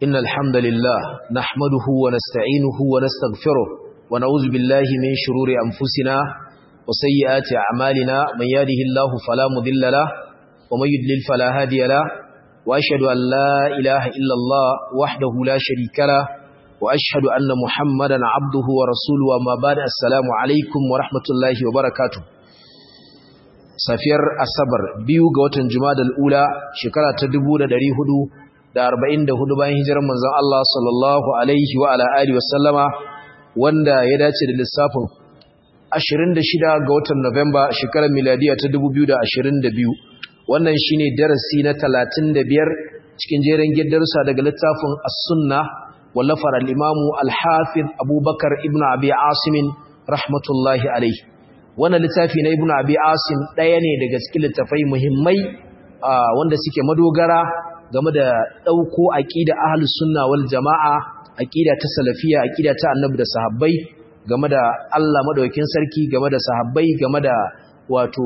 إن الحمد لله نحمده ونستعينه ونستغفره ونعوذ بالله من شرور أنفسنا وسيئات أعمالنا من يهده الله فلا مضل له ومن يضلل فلا هادي له وأشهد أن لا إله إلا الله وحده لا شريك له وأشهد أن محمدا عبده ورسوله وما بعد السلام عليكم ورحمة الله وبركاته safiyar asabar biyu ga watan jumadal ula shekara ta 1444 bayan hijirar manzon Allah sallallahu alaihi wa ala alihi wasallama wanda ya dace da lissafin 26 ga watan Nuwamba shekarar miladiya ta 2022 wannan shine darasi na 35 cikin jerin giddarsa daga littafin as-sunna wallafar al-imamu al-hafiz Abubakar ibn Abi Asim rahmatullahi alaihi wannan littafi na ibnu abi asim ɗaya ne daga cikin littafai muhimmai wanda suke madogara game da ɗauko aqida ahlus sunna wal jamaa aqida ta salafiya aqida ta annabi da sahabbai game da Allah madaukakin sarki game da sahabbai game da wato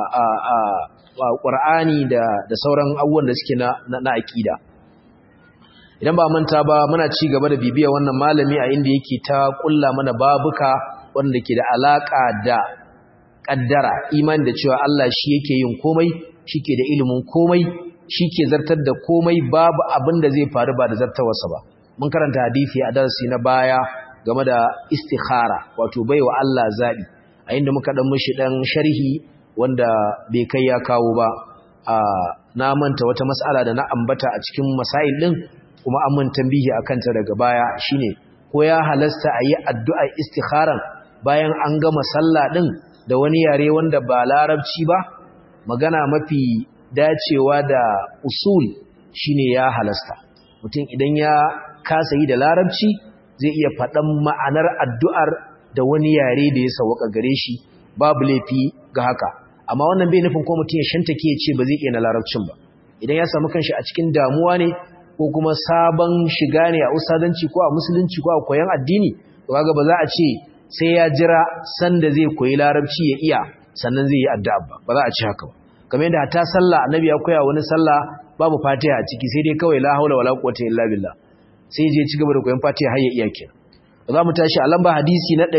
qur'ani da da sauran abubuwan da suke na na aqida idan ba manta ba muna ci gaba da bibiya wannan malami a inda yake ta kulla mana babuka wanda ke da alaka da kaddara imani da cewa Allah shi yake yin komai shike da ilimin komai shike zartar da komai babu abin da zai faru ba da zartawarsa ba mun karanta hadisi a darasi na baya game da istikhara wato baiwa Allah zabi a inda muka dan mishi dan sharhi wanda bai kai ya kawo ba a na manta wata mas'ala da na ambata a cikin masail din kuma an mun tambihi akan ta daga baya shine ko ya halasta a yi addu'a istikharan bayan an gama sallah din da wani yare wanda ba larabci ba magana mafi dacewa da usul shine ya halasta mutum idan ya kasa yi da larabci zai iya faɗan ma'anar addu'ar da wani yare da ya sauka gare shi babu laifi ga haka amma wannan bai nufin ko mutum ya shantake ya ce ba zai iya na larabcin ba idan ya samu kanshi a cikin damuwa ne ko kuma sabon shiga ne a usadanci ko a musulunci ko a koyon addini to kaga ba za a ce sai ya jira sanda zai koyi larabci ya iya sannan zai yi addu'a ba ba za a ci haka ba kamar yadda ta sallah annabi ya koya wani sallah babu fatiha a ciki sai dai kawai la haula wala quwwata illa billah sai je ci gaba da koyon fatiha har ya iya kenan za mu tashi a lamba hadisi na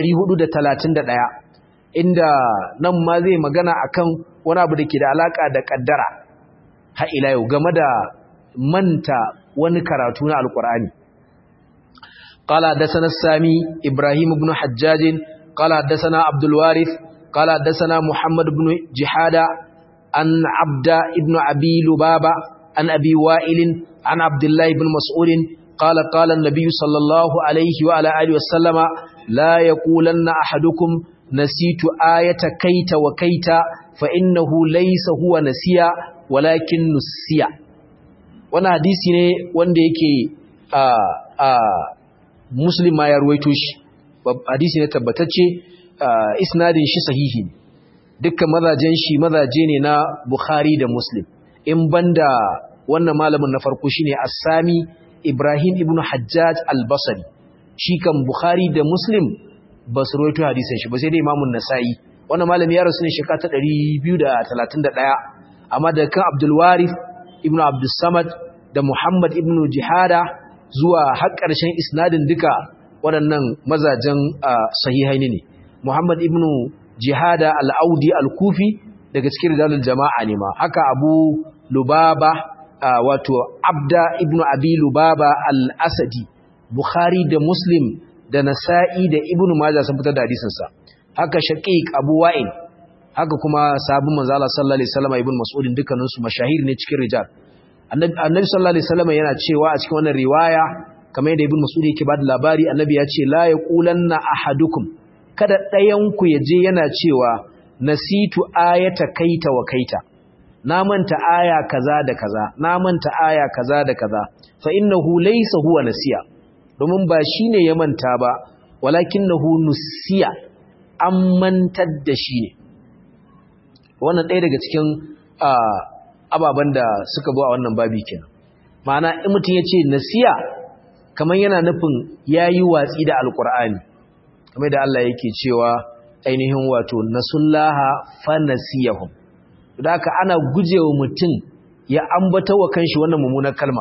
431 inda nan ma zai magana akan wani abu da ke da alaka da kaddara har ila yau game da manta wani karatu na alqur'ani قال حدثنا السامي إبراهيم بن حجاج قال حدثنا عبد الوارث قال حدثنا محمد بن جحادة عن عبد ابن أبي لبابة عن أبي وائل عن عبد الله بن مسعود قال قال النبي صلى الله عليه وعلى آله وسلم لا يقولن أحدكم نسيت آية كيت وكيت فإنه ليس هو نسيا ولكن نسيا وانا حديثي ne wanda yake a a muslim ma ya ruwaito shi hadisi ne tabbatacce isnadin shi sahihi dukkan mazajen shi mazaje ne na bukhari da muslim in banda wannan malamin na farko shine as-sami ibrahim ibn hajjaj al-basri shi kan bukhari da muslim ba su ruwaito hadisin shi ba sai dai imamun nasa'i wannan malami ya rasu ne shekara ta 231 amma da kan abdul warith ibn abdus samad da muhammad ibn jihada zuwa har ƙarshen isnadin duka waɗannan mazajen sahihaini ne Muhammad ibn Jihada al-Audi al-Kufi daga cikin rijalul jama'a ne ma haka Abu Lubaba wato Abda ibn Abi Lubaba al-Asadi Bukhari da Muslim da Nasa'i da Ibn Majah sun fitar da hadisin sa haka Shaqiq Abu Wa'il haka kuma sahabban manzo Allah sallallahu alaihi wasallam ibn Mas'ud dukkanin su mashahir ne cikin rijal annabi sallallahu alaihi wasallam yana cewa a cikin wannan riwaya kamar yadda ibn mas'ud yake bada labari annabi ya ce la yaqulanna ahadukum kada ɗayan ku yaje yana cewa nasitu ayata kaita wa kaita na manta aya kaza da kaza na manta aya kaza da kaza fa innahu laysa huwa nasiya domin ba shine ya manta ba walakinahu nusiya an mantar da shi ne wannan ɗaya daga cikin ababen da suka zo a wannan babi kenan ma'ana in mutum ya ce nasiya kamar yana nufin ya yi watsi da alkur'ani kamar da Allah yake cewa ainihin wato nasullaha fa nasiyahum da haka ana gujewa mutum ya ambata wa kanshi wannan mummunar kalma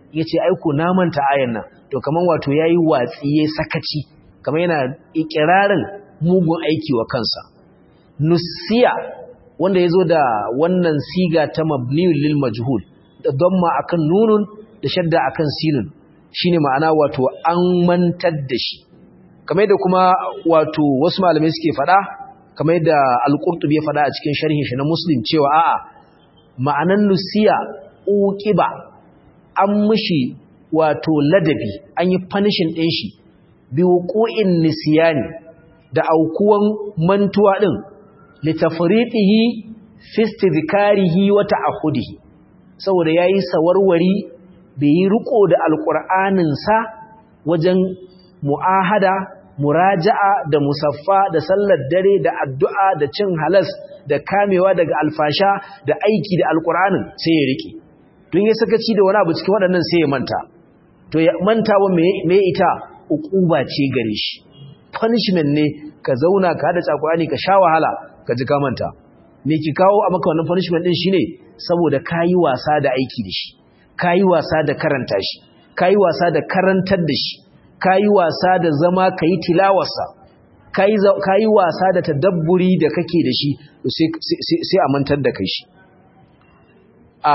yace ai ko na manta ayan nan to kaman wato yayi watsi yayi sakaci kaman yana ikirarin mugun aiki wa kansa nusiya wanda yazo da wannan siga ta mabniul lil majhul da damma akan nunun da shadda akan sinun shine ma'ana wato an mantar da shi kamar da kuma wato wasu malamai suke fada kamar yadda al-qurtubi ya fada a cikin sharhin shi na muslim cewa a'a ma'anan nusiya uqiba an mushi wato ladabi an yi punishing din shi bi wuqu'in nisyani da aukuwan mantuwa din litafriqihi fi istidhkarihi wa ta'ahudihi saboda yayi sawarwari bai yi riko da alqur'anin sa wajen mu'ahada muraja'a da musaffa da sallar dare da addu'a da cin halas da kamewa daga alfasha da aiki da alqur'anin sai ya rike don ya sakaci da wani abu cikin waɗannan sai ya manta to ya manta wa me ita uquba ce gare shi punishment ne ka zauna ka hada alqur'ani ka sha wahala ka ji ka manta me ki kawo a maka wannan punishment din shine saboda kayi wasa da aiki da shi kayi wasa da karanta shi kayi wasa da karantar da shi kayi wasa da zama kayi tilawarsa kayi kayi wasa da tadabburi da kake da shi sai sai a mantar da kai shi a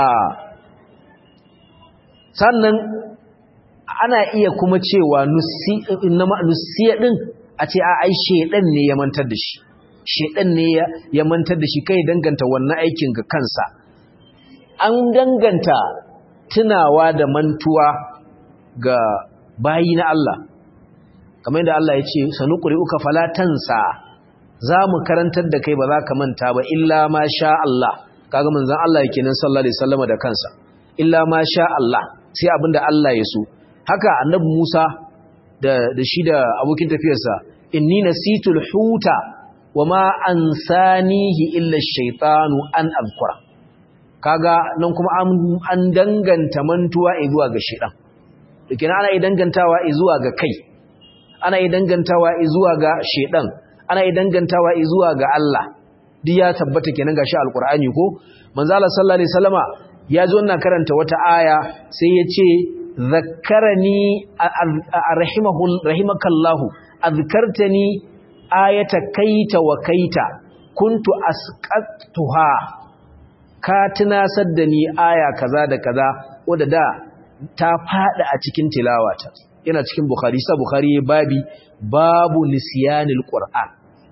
sannan ana iya kuma cewa nusiya din a ce a ai shedan ne ya mantar da shi shedan ne ya mantar da shi kai danganta wannan aikin ga kansa an danganta tunawa da mantuwa ga bayi na Allah kamar yadda Allah ya ce sanuquri uka falatansa za mu karantar da kai ba za ka manta ba illa ma sha Allah kaga manzon Allah yake nan sallallahu alaihi wasallam da kansa illa ma sha Allah sai abinda Allah ya so haka annabi Musa da da shi da abokin tafiyarsa inni nasitul huta wama ansanihi illa ash-shaytanu an azkura kaga nan kuma an danganta mantuwa zuwa ga shedan dake ana yi dangantawa zuwa ga kai ana yi dangantawa zuwa ga shedan ana yi dangantawa zuwa ga Allah duk ya tabbata kenan gashi alqur'ani ko manzo Allah sallallahu alaihi wasallama ya zo ina karanta wata aya sai ya ce zakkarani rahimahu rahimakallahu azkartani ayata kaita wa kaita kuntu asqatuha ka tunasar da ni aya kaza da kaza wadda da ta fada a cikin tilawata yana cikin bukhari sa bukhari babi babu nisyanil qur'an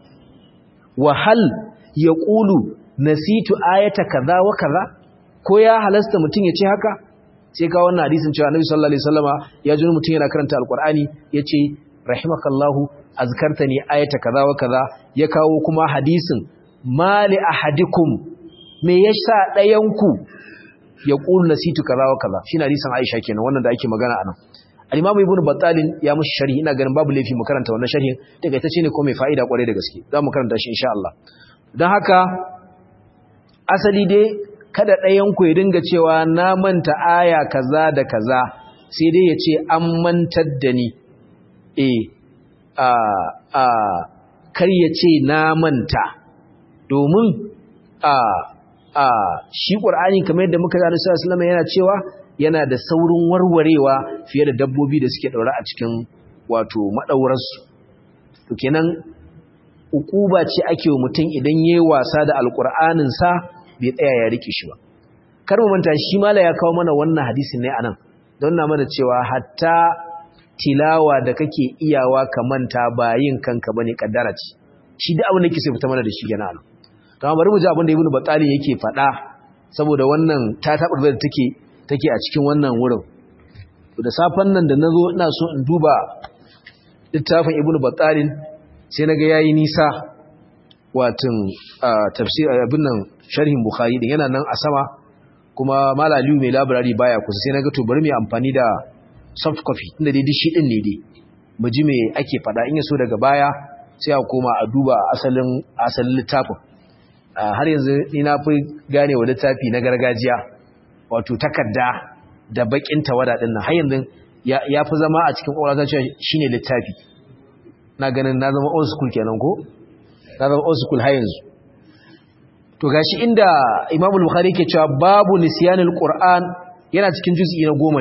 wa hal yaqulu nasitu ayata kaza wa kaza ko ya halasta mutun ya ce haka sai ka wannan hadisin cewa annabi sallallahu alaihi wasallama ya ji mutun yana karanta alqur'ani yace rahimakallahu azkartani ayata kaza wa kaza ya kawo kuma hadisin mali ahadikum me yasa ɗayanku ya ƙulu nasitu kaza wa kaza shi na hadisin Aisha kenan wannan da ake magana anan al-Imam Ibn Battal ya mushi sharhi ina ganin babu laifi mu karanta wannan sharhin daga ita ce ne ko mai fa'ida kwarai da gaske za mu karanta shi insha Allah don haka asali dai kada ɗayanku ya dinga cewa na manta aya kaza da kaza sai dai ya ce an mantar da ni eh a a kar ya ce na manta domin a a shi ƙur'ani kamar yadda muka zane sallallahu yana cewa yana da saurin warwarewa fiye da dabbobi da suke ɗaure a cikin wato maɗaurarsu to kenan ukuba ce ake wa mutum idan yayi wasa da alƙur'anin sa bai tsaya ya rike shi ba kar mu manta shi mala ya kawo mana wannan hadisin ne anan don na mana cewa hatta tilawa da kake iyawa ka manta ba yin kanka bane kaddara ce shi da abin da kike fita mana da shi kenan kama bari mu ji abin da ibnu batali yake faɗa saboda wannan ta tabar da take take a cikin wannan wurin da safan nan da nazo ina so in duba littafin ibnu batali sai naga yayi nisa watin tafsir abin nan sharhin bukhari din yana nan a sama kuma malaliyu mai library baya kusa sai naga to bari mu amfani da soft copy inda dai shi din ne dai mu ji me ake faɗa in yaso daga baya sai a koma a duba asalin asalin littafin har yanzu ni na fi gane wa littafi na gargajiya wato takarda da bakin tawada din nan har yanzu ya fi zama a cikin ƙwararra cewa shine littafi na ganin na zama old school kenan ko na zama old school har yanzu to gashi inda Imam Bukhari ke cewa babu nisyanul Qur'an yana cikin juz'i na goma ne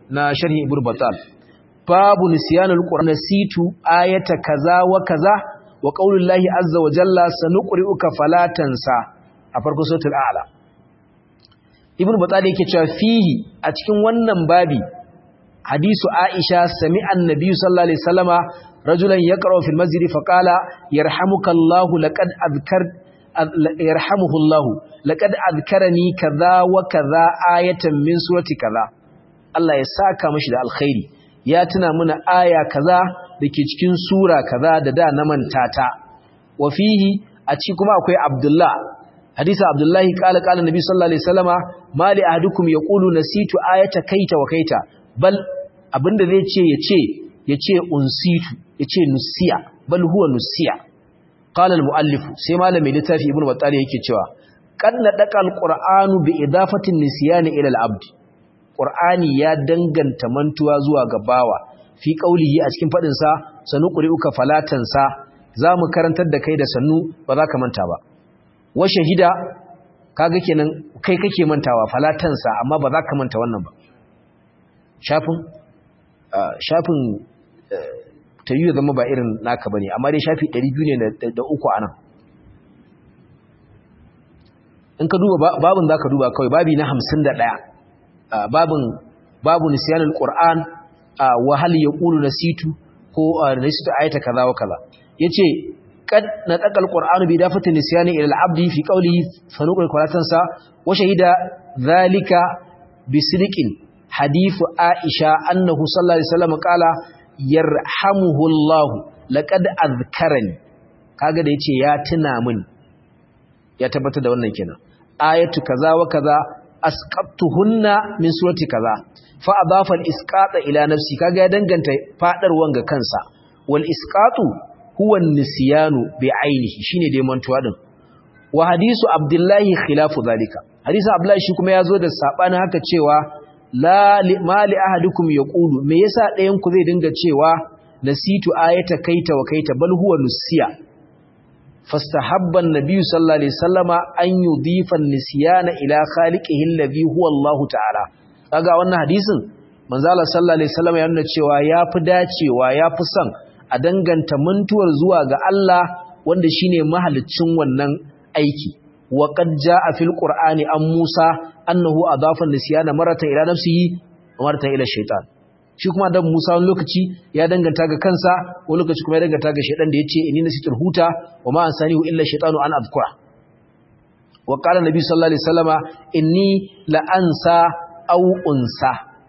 na sharhi ibn batal babu nisyanul qur'an nasitu ayata kaza wa kaza wa qaulullahi azza wa jalla sanuqri'uka fala tansa a farko suratul a'la ibn batal yake cewa fihi a cikin wannan babi hadisu aisha sami'an nabiyyu sallallahu alaihi wasallama rajulan yaqra'u fil masjid fa qala yarhamukallahu laqad adhkar yarhamuhullahu laqad adhkarani kaza wa kaza ayatan min surati kaza Allah ya saka mishi da alkhairi ya tuna mana aya kaza dake cikin sura kaza da da na manta ta wa fihi a ci kuma akwai Abdullah hadisi Abdullahi qala qala nabi sallallahu alaihi wasallama mali ahadukum yaqulu nasitu ayata kaita wa kaita bal abinda zai ce yace yace unsitu yace nusiya bal huwa nusiya qala al-muallif sai malami littafi ibnu battali yake cewa kad nadaka al-qur'anu bi idafati an-nisyan ila al-abd qur'ani ya danganta mantuwa zuwa ga bawa fi qaulihi a cikin fadin sa sanu quri'uka falatan sa zamu karantar da kai da sannu ba za ka manta ba wa shahida kaga kenan kai kake mantawa falatan sa amma ba za ka manta wannan ba shafin shafin ta yi zama ba irin naka bane amma dai shafi 200 ne da uku anan in ka duba babin zaka duba kawai babi na 51 babin babu nisyanul qur'an wa hal yaqulu nasitu ko nasitu ayata kaza wa kaza yace kad nataqa alqur'anu bi dafati nisyani ila al-abdi fi qawlihi fanuqul quratansa wa shahida dhalika bi sidqin hadithu aisha annahu sallallahu alaihi wasallam qala yarhamuhullahu laqad azkarani kaga da yace ya tuna min ya tabbatar da wannan kenan ayatu kaza wa kaza asqattuhunna min surati kaza fa adafa al-isqata ila nafsi kaga ya danganta fadarwan ga kansa wal isqatu huwa an-nisyanu bi ainihi shine dai mantuwa din wa hadisu abdullahi khilafu zalika hadisu abdullahi shi kuma yazo da sabanin haka cewa la mali ahadukum yaqulu me yasa ɗayan ku zai dinga cewa nasitu ayata kaita wa kaita bal huwa nusiya fastahabba an-nabiy sallallahu alaihi wasallama an yudhifa an-nisyana ila khaliqihi alladhi huwa Allah ta'ala kaga wannan hadisin manzo Allah sallallahu alaihi wasallama ya nuna cewa yafi dacewa yafi son a danganta mantuwar zuwa ga Allah wanda shine mahaliccin wannan aiki wa qad jaa fil qur'ani an Musa annahu adafa nisyana maratan ila nafsihi wa maratan ila shaytan shi kuma dan Musa wani lokaci ya danganta ga kansa wani lokaci kuma ya danganta ga shaytan da yace inni nasitul huta wa ma ansanihu illa shaytanu an adhkura wa qala nabi sallallahu alaihi wasallama inni la ansa aw unsa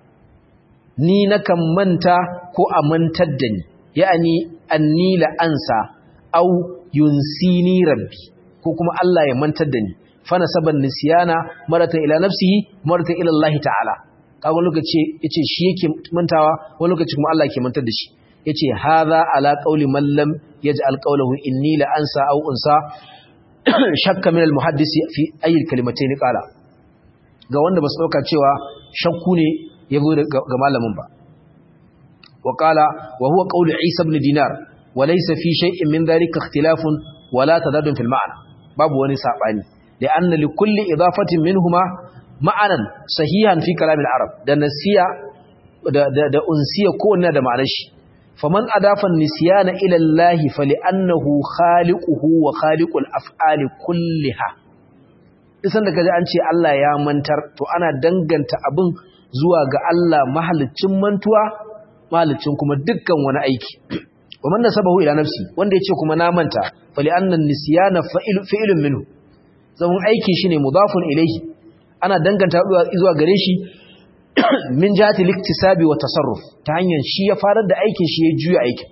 ni nakan manta ko a mantar da ni ya'ani anni la ansa aw yunsini rabbi ko kuma Allah ya mantar da ni fa nasaban nisyana maratan ila nafsihi maratan ila Allah ta'ala kaga lokaci yace shi yake mantawa wani lokaci kuma Allah yake mantar da shi yace hadha ala qawli man lam yaj'al qawluhu inni la ansa aw unsa shakka min al muhaddisi fi ayi kalimatayn qala ga wanda basu dauka cewa shakku ne yazo ga malamin ba wa qala wa huwa qawlu isa ibn dinar wa laysa fi shay'in min dhalika ikhtilafun wala tadadun fil ma'na babu wani sabani da anna li kulli idafatin minhuma ma'anan sahihan fi kalam al-arab da nasiya da da, da unsiya ko ne da ma'anar shi faman adafa nisyana ila Allah fali'annahu khaliquhu wa khaliqul af'ali kulliha isan da kaje an ce Allah ya mantar to ana danganta abin zuwa ga Allah mahalicin mantuwa mahalicin kuma dukkan wani aiki wa man nasabahu ila nafsi wanda yace kuma na manta fali'annan nisyana fa'ilun minhu zaman aiki shine mudafun ilayhi ana danganta zuwa gare shi min jati liktisabi wa tasarruf ta hanyar shi ya farar da aikin shi ya juya aikin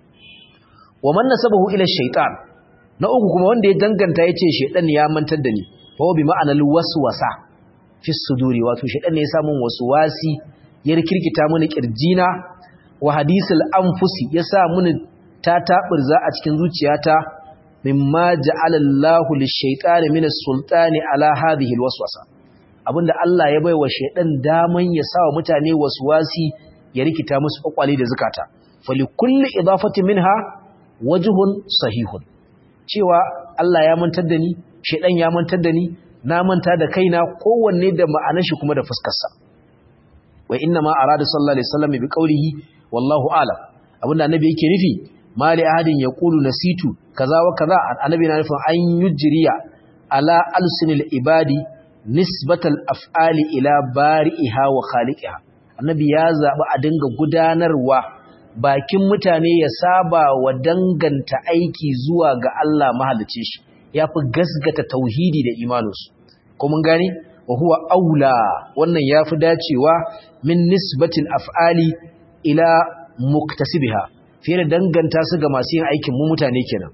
wa man nasabahu ila shaytan na uku kuma wanda ya danganta yace shaytan ya mantar da ni fa bi ma'anal waswasa fi suduri wato shaytan ne ya samu waswasi ya rikirkita mini kirjina wa hadisul anfusi ya sa mini ta tabirza a cikin zuciyata mimma ja'ala Allahu lish-shaytani min as-sultani ala hadhihi al-waswasa abinda Allah ya baiwa shaydan daman ya sawa mutane waswasi ya rikita musu kwakwale da zakata fali kulli idafati minha wajhun sahihun cewa Allah ya mantar da ni shaydan ya mantar da ni na manta da kaina kowanne da ma'anar shi kuma da fuskar sa wa inna ma arada sallallahu alaihi wasallam bi qawlihi wallahu a'lam abinda annabi yake nufi mali ahadin yaqulu nasitu kaza wa kaza annabi na nufin an yujriya ala alsinil ibadi nisbatal af'ali ila bari'iha wa khaliqiha annabi ya zabi a dinga gudanarwa bakin mutane ya saba wa danganta aiki zuwa ga Allah mahalicci shi yafi gasgata tauhidi da imaninsu ko mun gani wa huwa aula wannan yafi dacewa min nisbatil af'ali ila muktasibiha fiye da danganta su ga masu yin aikin mu mutane kenan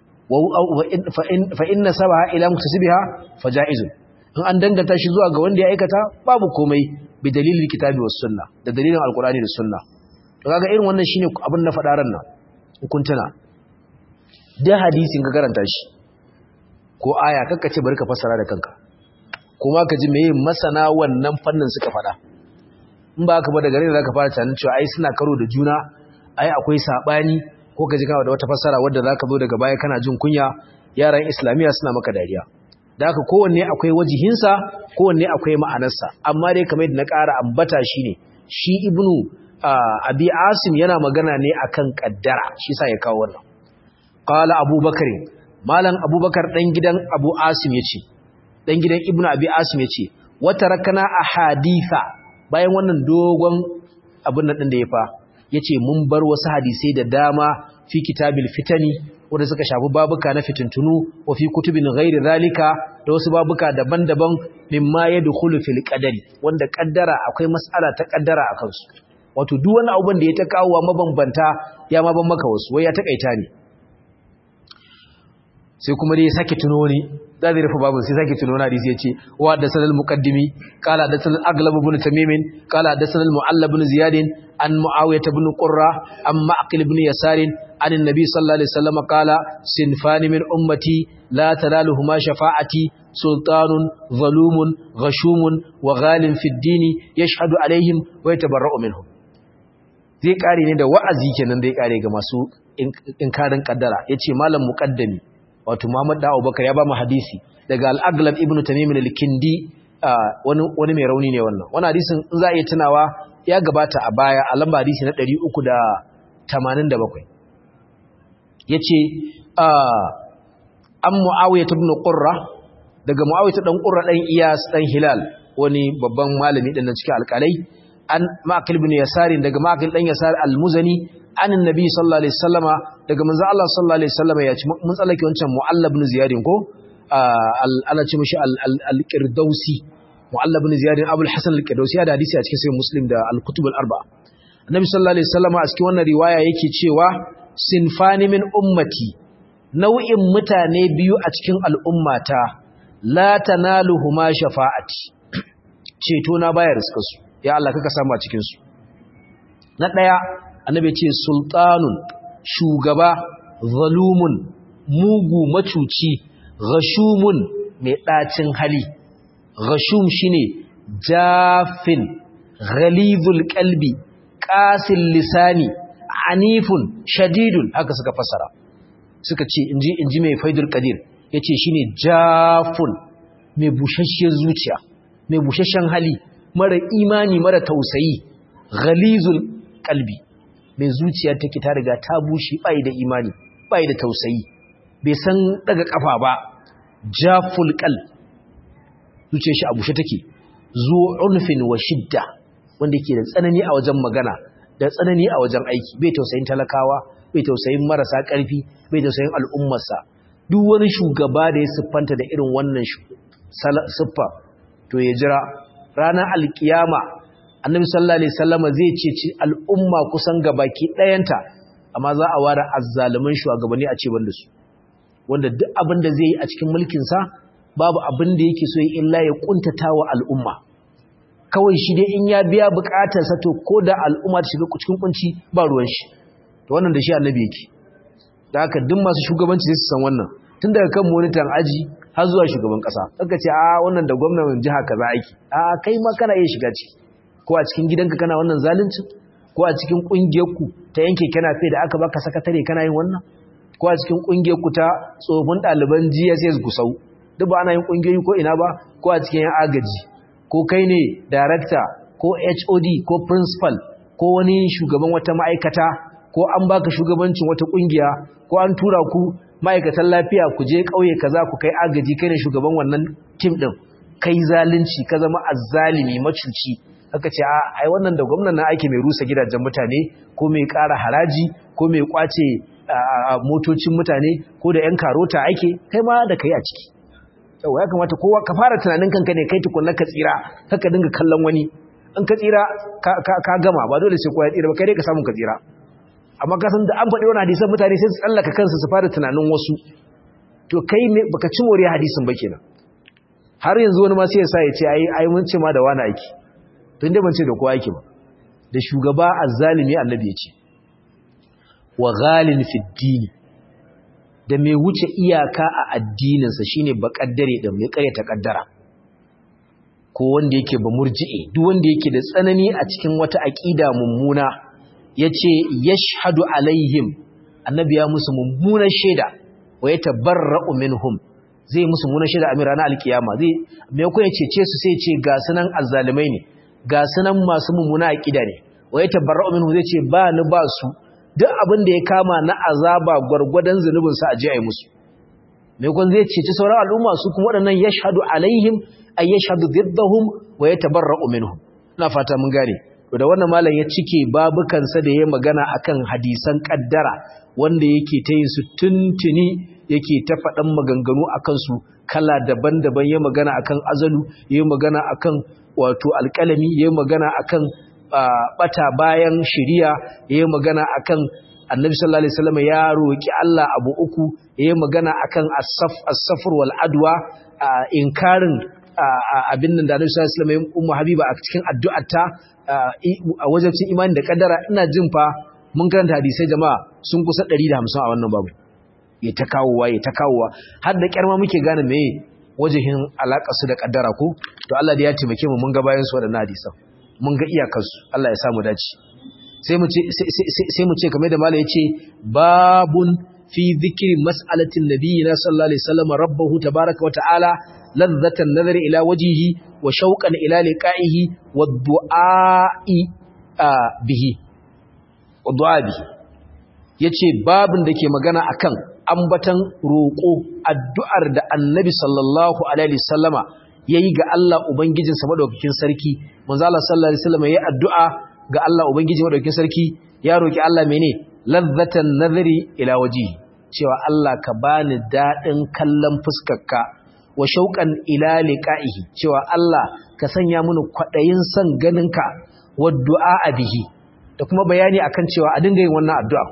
fa inna sabaha ila muktasibiha faja'izun in an danganta shi zuwa ga wanda ya aikata babu komai bi dalilin kitabi was sunna da dalilin alqur'ani da sunna to kaga irin wannan shine abin na fadaran nan hukuntuna da hadisin ka karanta shi ko aya kakka ce bari ka fassara da kanka kuma ka ji meye masana wannan fannin suka fada in ba ka ba daga rai zaka fara tunanin cewa ai suna karo da juna ai akwai sabani ko ka ji kana da wata fassara wadda zaka zo daga baya kana jin kunya yaran islamiya suna maka dariya da haka kowanne akwai wajihinsa kowanne akwai ma'anarsa amma dai kamar yadda na ƙara ambata shine shi ibnu abi asim yana magana ne akan kaddara shi sa ya kawo wannan qala abubakar malam abubakar dan gidan abu asim yace dan gidan ibnu abi asim yace wata rakana ahaditha bayan wannan dogon abin nan din da ya fa yace mun bar wasu hadisai da dama fi kitabil fitani wanda suka shafi babuka na fitintunu wa fi kutubin ghairi zalika da wasu babuka daban-daban mimma yadkhulu fil qadari wanda kaddara akwai mas'ala ta kaddara akan su wato duk wani abubuwan da ya ta kawo mabambanta ya ma ban maka wasu wai ya takaita ne sai kuma dai ya sake tuno ne da zai rufe babu sai sake tuno na hadisi ya ce wa da sanal muqaddimi qala da sanal aglab ibn tamim qala da sanal mu'alla ibn ziyad an muawiyah ibn qurra an ma'qil ibn yasar an annabi sallallahu alaihi wasallam qala sinfani min ummati la tanaluhuma shafa'ati sultanun zalumun ghashumun wa ghalin fi ad-dini yashhadu alaihim wa yatabarra'u minhum zai kare ne da wa'azi kenan zai kare ga masu inkarin kaddara yace malam muqaddami wato Muhammad da Abubakar ya ba mu hadisi daga Al-Aghlab ibn Tamim al-Kindi wani wani mai rauni ne wannan wannan hadisin in za a iya tunawa ya gabata a baya a lamba hadisi na 387 yace an Muawiya ibn Qurra daga Muawiya dan Qurra dan Iyas dan Hilal wani babban malami din nan cikin alƙalai an Ma'qil ibn Yasar daga Ma'qil dan Yasar al-Muzani an annabi sallallahu alaihi wasallama daga manzo Allah sallallahu alaihi wasallama ya ci mun tsallake wancan mu'allab ibn ziyad ko ana ce mishi al-qirdausi mu'allab ibn ziyad abul hasan al-qirdausi ya da hadisi a cikin sahih muslim da al-kutub al-arba'a annabi sallallahu alaihi wasallama a cikin wannan riwaya yake cewa sinfani min ummati nau'in mutane biyu a cikin al'ummata la tanaluhuma shafa'ati ceto na bayar suka su ya Allah kaka samu a cikin su na daya annabi ce sultanun shugaba zalumun mugu macuci ghashumun mai ɗacin hali ghashum shine jafin ghalidul qalbi qasil lisani anifun shadidun haka suka fasara suka ce inji inji mai faidul qadir yace shine jafun mai bushashiyar zuciya mai bushashen hali mara imani mara tausayi ghalizul qalbi mai zuciya take ta riga ta bushe bai da imani bai da tausayi bai san daga kafa ba jaful qal zuciyar shi a bushe take zu unfin wa shidda wanda yake da tsanani a wajen magana da tsanani a wajen aiki bai tausayin talakawa bai tausayin marasa karfi bai tausayin al'ummarsa duk wani shugaba da ya siffanta da irin wannan siffa to ya jira ranar alkiyama annabi sallallahu alaihi wasallama zai ceci al'umma kusan gabaki ɗayanta amma za a ware azzaluman shugabanni a ce banda su wanda duk abin da zai yi a cikin mulkin sa babu abin da yake so ya illa ya kuntatawa al'umma kawai shi dai in ya biya bukatar sa to ko da al'umma ta shiga cikin kunci ba ruwan shi to wannan da shi annabi yake da haka duk masu shugabanci sai su san wannan tun daga kan monitan aji har zuwa shugaban kasa kaga ce a wannan da gwamnatin jiha kaza aiki a kai ma kana iya shiga ciki ko a cikin gidanka kana wannan zalunci ko a cikin kungiyarku ta yanke kana fe da aka baka sakatare kana yin wannan ko a cikin kungiyarku ta tsofin ɗaliban GSS Gusau duk ba ana yin kungiyoyi ko ina ba ko a cikin yan agaji ko kai ne director ko HOD ko principal ko wani shugaban wata ma'aikata ko an baka shugabancin wata kungiya ko an tura ku ma'aikatan lafiya ku je kauye kaza ku kai agaji kai ne shugaban wannan team din kai zalunci ka zama azzalimi macuci aka ce ai wannan da gwamnan na aiki mai rusa gidajen mutane ko mai ƙara haraji ko mai kwace motocin mutane ko da yan karota ake kai ma da kai a ciki yau ya kamata kowa ka fara tunanin kanka ne kai tukunna ka tsira kaka dinga kallon wani in ka tsira ka gama ba dole sai kowa ya tsira ba kai dai ka samu ka tsira amma ka san da an faɗi wani hadisan mutane sai su tsallaka kansu su fara tunanin wasu to kai ne baka ci moriya hadisin ba kenan har yanzu wani ma sai ya sa ya ce ai ai mun ce ma da wani aiki tun da ban ce da kowa yake ba da shugaba azzalimi annabi ya ce wa ghalin fi dini da mai wuce iyaka a addininsa shine bakaddare da mai karyata kaddara ko wanda yake ba murji'i duk wanda yake da tsanani a cikin wata aqida mummuna yace yashhadu alaihim annabi ya musu mummunan shaida wa yatabarra'u minhum zai musu mummunan shaida a ranar alkiyama zai me ko ya cece su sai ce ga sunan azzalimai ne ga sunan masu mummuna aqida ne wa yatabarra'u minhum zai ce ba ni ba su duk abin da ya kama na azaba gwargwadon zunubin sa aje ayi musu me kun zai cece sauran al'umma su kuma waɗannan yashhadu alaihim ay yashhadu diddahum wa yatabarra'u minhum ina fata mun gane to da wannan malam ya cike babukansa da ya magana akan hadisan kaddara wanda yake ta yin su tuntuni yake ta faɗan maganganu akan su kala daban-daban ya magana akan azalu ya magana akan wato alƙalami ya magana akan bata bayan shiriya ya magana akan annabi sallallahu alaihi wasallam ya roki Allah abu uku ya magana akan as-saf as-safr wal adwa inkarin abin nan da annabi sallallahu alaihi wasallam ummu habiba a cikin addu'arta a wajen cin imani da kaddara ina jin fa mun karanta hadisai jama'a sun kusa 150 a wannan babu ya ta kawowa ya ta kawowa har da kyarma muke gane meye wajihin alaka su da kaddara ko to Allah da ya taimake mu mun ga bayan su wadannan hadisan mun ga iyakar su Allah ya sa mu dace sai mu ce sai mu ce kamar da malai yace babun fi dhikri mas'alatin nabiyina sallallahu alaihi wasallam rabbahu tabaaraka wa ta'ala ladzatan nazari ila wajhihi wa shauqan ila liqa'ihi wa du'a'i bihi wa du'a bihi yace babin da ke magana akan ambatan roƙo addu'ar da annabi sallallahu alaihi wasallama yayi ga Allah ubangijinsa madaukakin sarki manzo Allah sallallahu alaihi wasallama yayi addu'a ga Allah ubangiji madaukakin sarki ya roki Allah mene ladzatan nazari ila wajhihi cewa Allah ka bani dadin kallon fuskarka wa shauƙan ila liqa'ihi cewa Allah ka sanya mini kwadayin son ganinka wa du'a bihi da kuma bayani akan cewa a dinga yin wannan addu'a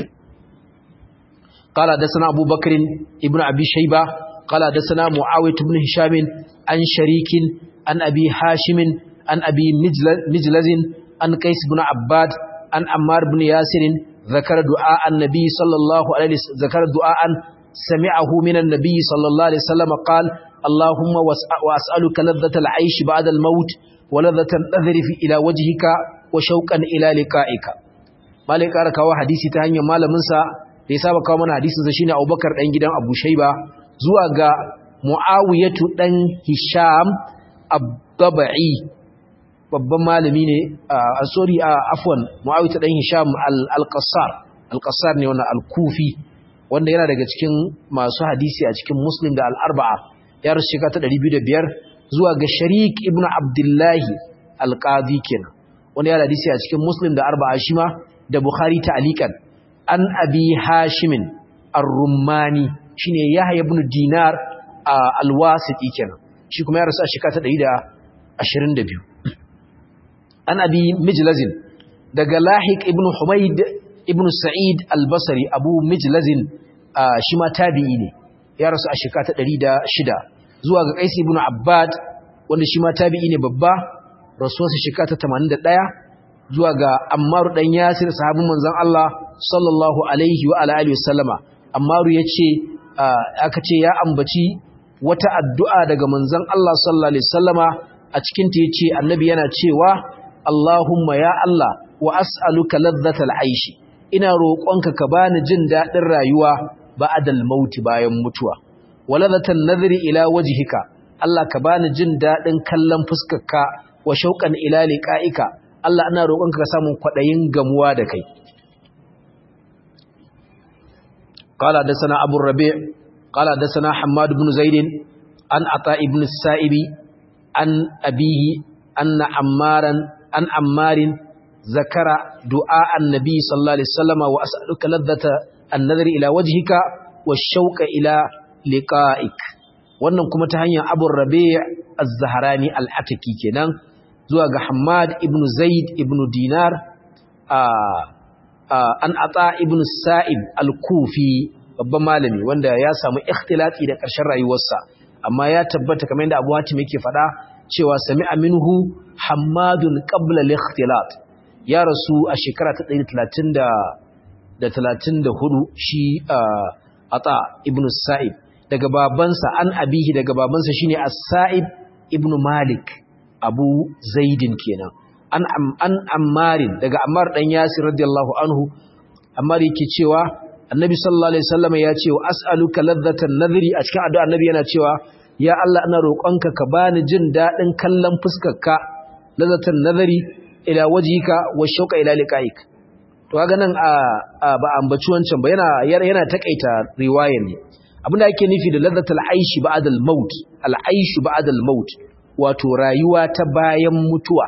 قال حدثنا أبو بكر ابن أبي شيبة قال حدثنا معاوية بن هشام عن شريك عن أبي هاشم عن أبي مجلز عن قيس بن عباد عن عمار بن ياسر ذكر دعاء النبي صلى الله عليه وسلم ذكر دعاء سمعه من النبي صلى الله عليه وسلم قال اللهم وأسألك لذة العيش بعد الموت ولذة النذر إلى وجهك وشوقا إلى لقائك مالك أركوا حديثي تهني مال منسى da ya saba kawo mana hadisin sa shine Abubakar dan gidan Abu Shayba zuwa ga Muawiyatu dan Hisham Ab-Dabai babban malami ne a sorry a afwan Muawiyatu dan Hisham Al-Qassar Al-Qassar ne wannan Al-Kufi wanda yana daga cikin masu hadisi a cikin Muslim da Al-Arba'a ya rasu shekara ta 205 zuwa ga Sharik ibn Abdullahi Al-Qadi kenan wanda yana hadisi a cikin Muslim da Arba'a shi ma da Bukhari ta alikan an abi hashimin ar-rummani shine yahya ibn dinar al-wasiti kenan shi kuma ya rasu a shekara ta 122 an abi mijlazin daga lahiq ibn humayd ibn sa'id al-basri abu mijlazin shi ma tabi'i ne ya rasu a shekara ta 106 zuwa ga qais ibn abbad wanda shi ma tabi'i ne babba rasuwarsa shekara ta 81 zuwa ga Ammaru dan Yasir sahabin manzon Allah sallallahu alaihi wa alihi wasallama Ammaru yace aka ce ya ambaci wata addu'a daga manzon Allah sallallahu alaihi wasallama a cikin ta yace annabi yana cewa Allahumma ya Allah wa as'aluka ladhatal aishi ina roƙonka ka bani jin dadin rayuwa ba'dal mauti bayan mutuwa waladhatan nadhri ila wajhika Allah ka bani jin dadin kallon fuskarka wa shauqan ila liqa'ika Allah ina roƙonka ka samu kwadayin gamuwa da kai qala dasana abu rabi' qala dasana hammad ibn zaid an ata ibn as-sa'ibi an abihi anna ammaran an ammarin zakara du'a annabi sallallahu alaihi wasallam wa as'aluka ladhata an-nadri ila wajhika wash-shauqa ila liqa'ik wannan kuma ta hanyar Abu Rabi' az-Zahrani al-Ataki kenan zuwa ga Hammad ibn Zaid ibn Dinar an ata ibn Sa'ib al-Kufi babban malami wanda ya samu ikhtilati da ƙarshen rayuwarsa amma ya tabbata kamar yadda Abu Hatim yake faɗa cewa sami'a minhu Hammadun qabla al-ikhtilat ya rasu a shekara ta 130 da 34 shi ata ibn Sa'ib daga babansa an abihi daga babansa shine as-sa'ib ibn malik abu zaidin kenan an an ammarin daga ammar dan yasir radiyallahu anhu ammar yake cewa annabi sallallahu alaihi wasallam ya ce as'aluka ladhatan nadhri a cikin addu'a annabi yana cewa ya Allah ina roƙonka ka bani jin dadin kallon fuskarka ladhatan nadhri ila wajhika wa shauqa ila liqa'ik to kaga nan a ba ambaci wancan ba yana yana takaita riwayar ne abinda ake nufi da ladzatul aishi ba'da al-maut al-aishu ba'da al-maut wato rayuwa ta bayan mutuwa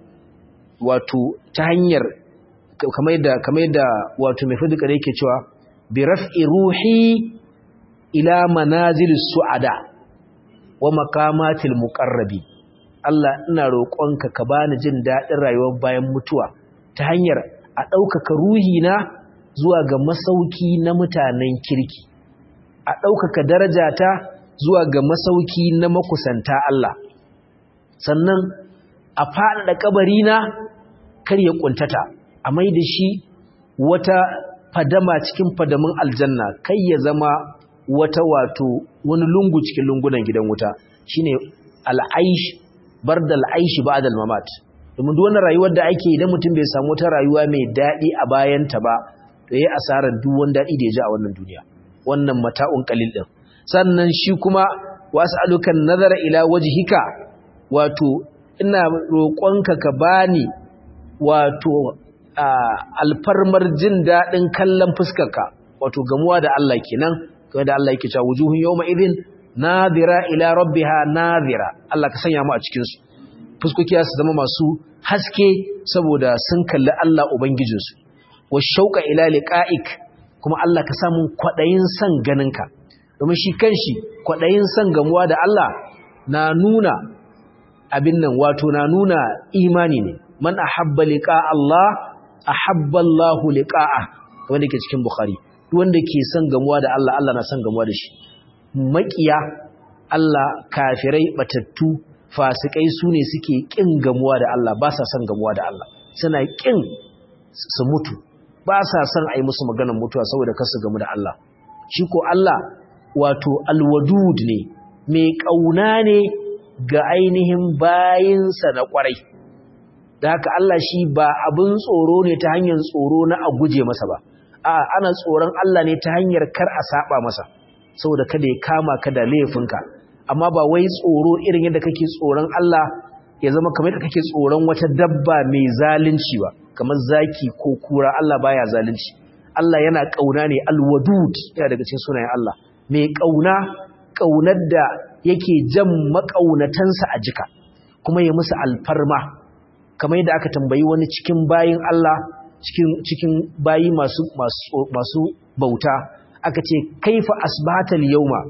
wato ta hanyar kamar yadda kamar yadda wato mai fadika da yake cewa bi raf'i ruhi ila manazil su'ada wa maqamatil muqarrabi Allah ina roƙonka ka bani jin daɗin rayuwar bayan mutuwa ta hanyar a ɗaukaka ruhina zuwa ga masauki na mutanen kirki a ɗaukaka darajata zuwa ga masauki na makusanta Allah sannan a faɗaɗa ƙabarina kar ya ƙuntata a mai da shi wata fadama cikin fadamin aljanna kai ya zama wata wato wani lungu cikin lungunan gidan wuta shine al'aish bar da al'aishi ba da mamat domin duk wannan rayuwar da ake idan mutum bai samu wata rayuwa mai daɗi a bayanta ba to yayi asarar duk wani daɗi da ya ji a wannan duniya wannan mata'un qalil din sannan shi kuma was'alukan nazara ila wajhika wato ina roƙonka ka bani wato alfarmar jin dadin kallon fuskarka wato gamuwa da Allah kenan kamar da Allah yake cewa wujuhun yawma idhin nadira ila rabbiha nadira Allah ka sanya mu a cikin su fuskoki su zama masu haske saboda sun kalli Allah ubangijinsu wa shauqa ila liqa'ik kuma Allah ka samu kwaɗayin son ganinka domin shi kanshi kwaɗayin son gamuwa da Allah na nuna abin nan wato na nuna imani ne man ahabba liqa Allah ahabba Allah liqa'a wanda ke cikin Bukhari wanda ke son gamuwa da Allah Allah na son gamuwa da shi makiya Allah kafirai batattu fasikai su ne suke kin gamuwa da Allah ba sa son gamuwa da Allah suna kin su mutu ba sa son a yi musu maganar mutuwa saboda kasu gamu da Allah shi ko Allah wato alwadud ne mai ƙauna ne ga ainihin bayinsa na ƙwarai da haka Allah shi ba abin tsoro ne ta hanyar tsoro na a guje masa ba a ana tsoron Allah ne ta hanyar kar a saba masa saboda kada ya kama ka da laifinka amma ba wai tsoro irin yadda kake tsoron Allah ya zama kamar yadda kake tsoron wata dabba mai zalunci ba kamar zaki ko kura Allah baya zalunci Allah yana kauna ne alwadud yana daga cikin sunayen Allah mai kauna kaunar da yake jan makaunatansa a jika kuma ya musu alfarma kamar yadda aka tambayi wani cikin bayin Allah cikin cikin bayi masu masu masu bauta aka ce kaifa asbatal yawma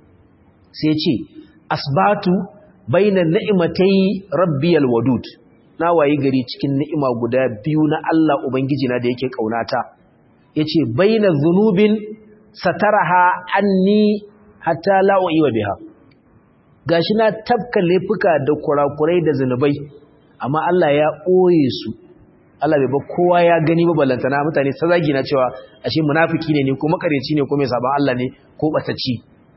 sai ce asbatu bainan ni'matai rabbiyal wadud na wayi gari cikin ni'ima guda biyu na Allah ubangiji na da yake kaunata yace bainaz zunubin sataraha anni hatta la wa biha gashi na tafka laifuka da kurakurai da zanubai amma Allah ya ɓoye su Allah bai ba kowa ya gani ba ballantana mutane ta zagi na cewa ashe munafiki ne ne ko makareci ne ko mai saban Allah ne ko batacci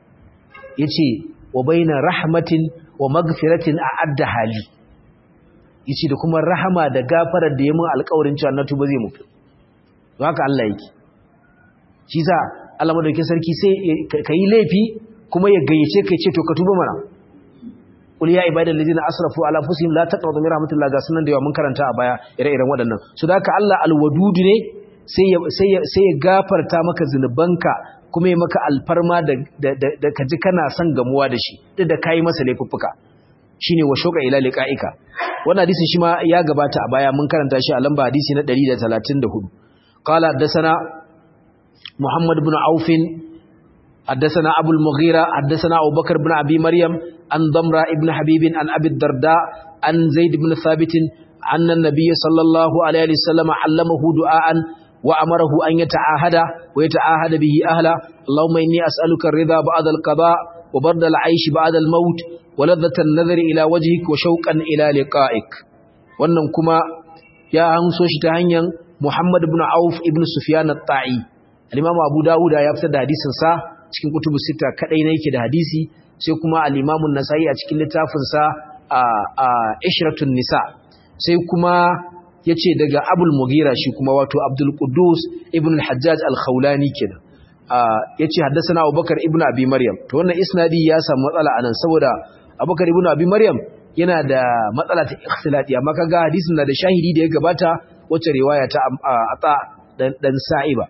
yace wa baina rahmatin wa magfiratin a'adda hali yace da kuma rahama da gafarar da ya mun alƙawarin cewa na tuba zai mutu haka Allah yake shi sa Allah madaukakin sarki sai kai laifi kuma ya gayyace kai ce to ka tuba mana qul ya ibadal ladina asrafu ala anfusihim la taqnatu min rahmatillah ga sunan da yawa mun karanta a baya ire-iren waɗannan so da haka Allah alwadudu ne sai ya sai ya sai ya gafarta maka zinubanka kuma ya maka alfarma da da kaji kana son gamuwa da shi duk da kai masa laifuffuka shine wa shauqa ila liqa'ika wannan hadisin shi ma ya gabata a baya mun karanta shi a lamba hadisi na 134 qala haddathana muhammad ibn auf حدثنا أبو المغيرة حدثنا أبو بكر بن أبي مريم عن ضمرة ابن حبيب عن أبي الدرداء عن زيد بن ثابت أن النبي صلى الله عليه وسلم علمه دعاء وأمره أن يتعاهد ويتعاهد به أهله اللهم إني أسألك الرضا بعد القضاء وبرد العيش بعد الموت ولذة النظر إلى وجهك وشوقا إلى لقائك wannan kuma ya hanso shi ta hanyar Muhammad ibn Auf ibn Sufyan at-Ta'i al-Imam Abu Dawud ya fitar da hadisin sa cikin kutubu sita kadai ne yake da hadisi sai kuma al-Imam an-Nasa'i a cikin littafin sa a Ishratun Nisa sai kuma yace daga Abul Mughira shi kuma wato Abdul Quddus ibn al-Hajjaj al-Khawlani kenan yace haddathana Abubakar ibn Abi Maryam to wannan isnadi ya samu matsala anan saboda Abubakar ibn Abi Maryam yana da matsala ta ikhtilati amma kaga hadisin na da shahidi da ya gabata wacce riwaya ta ata dan sa'iba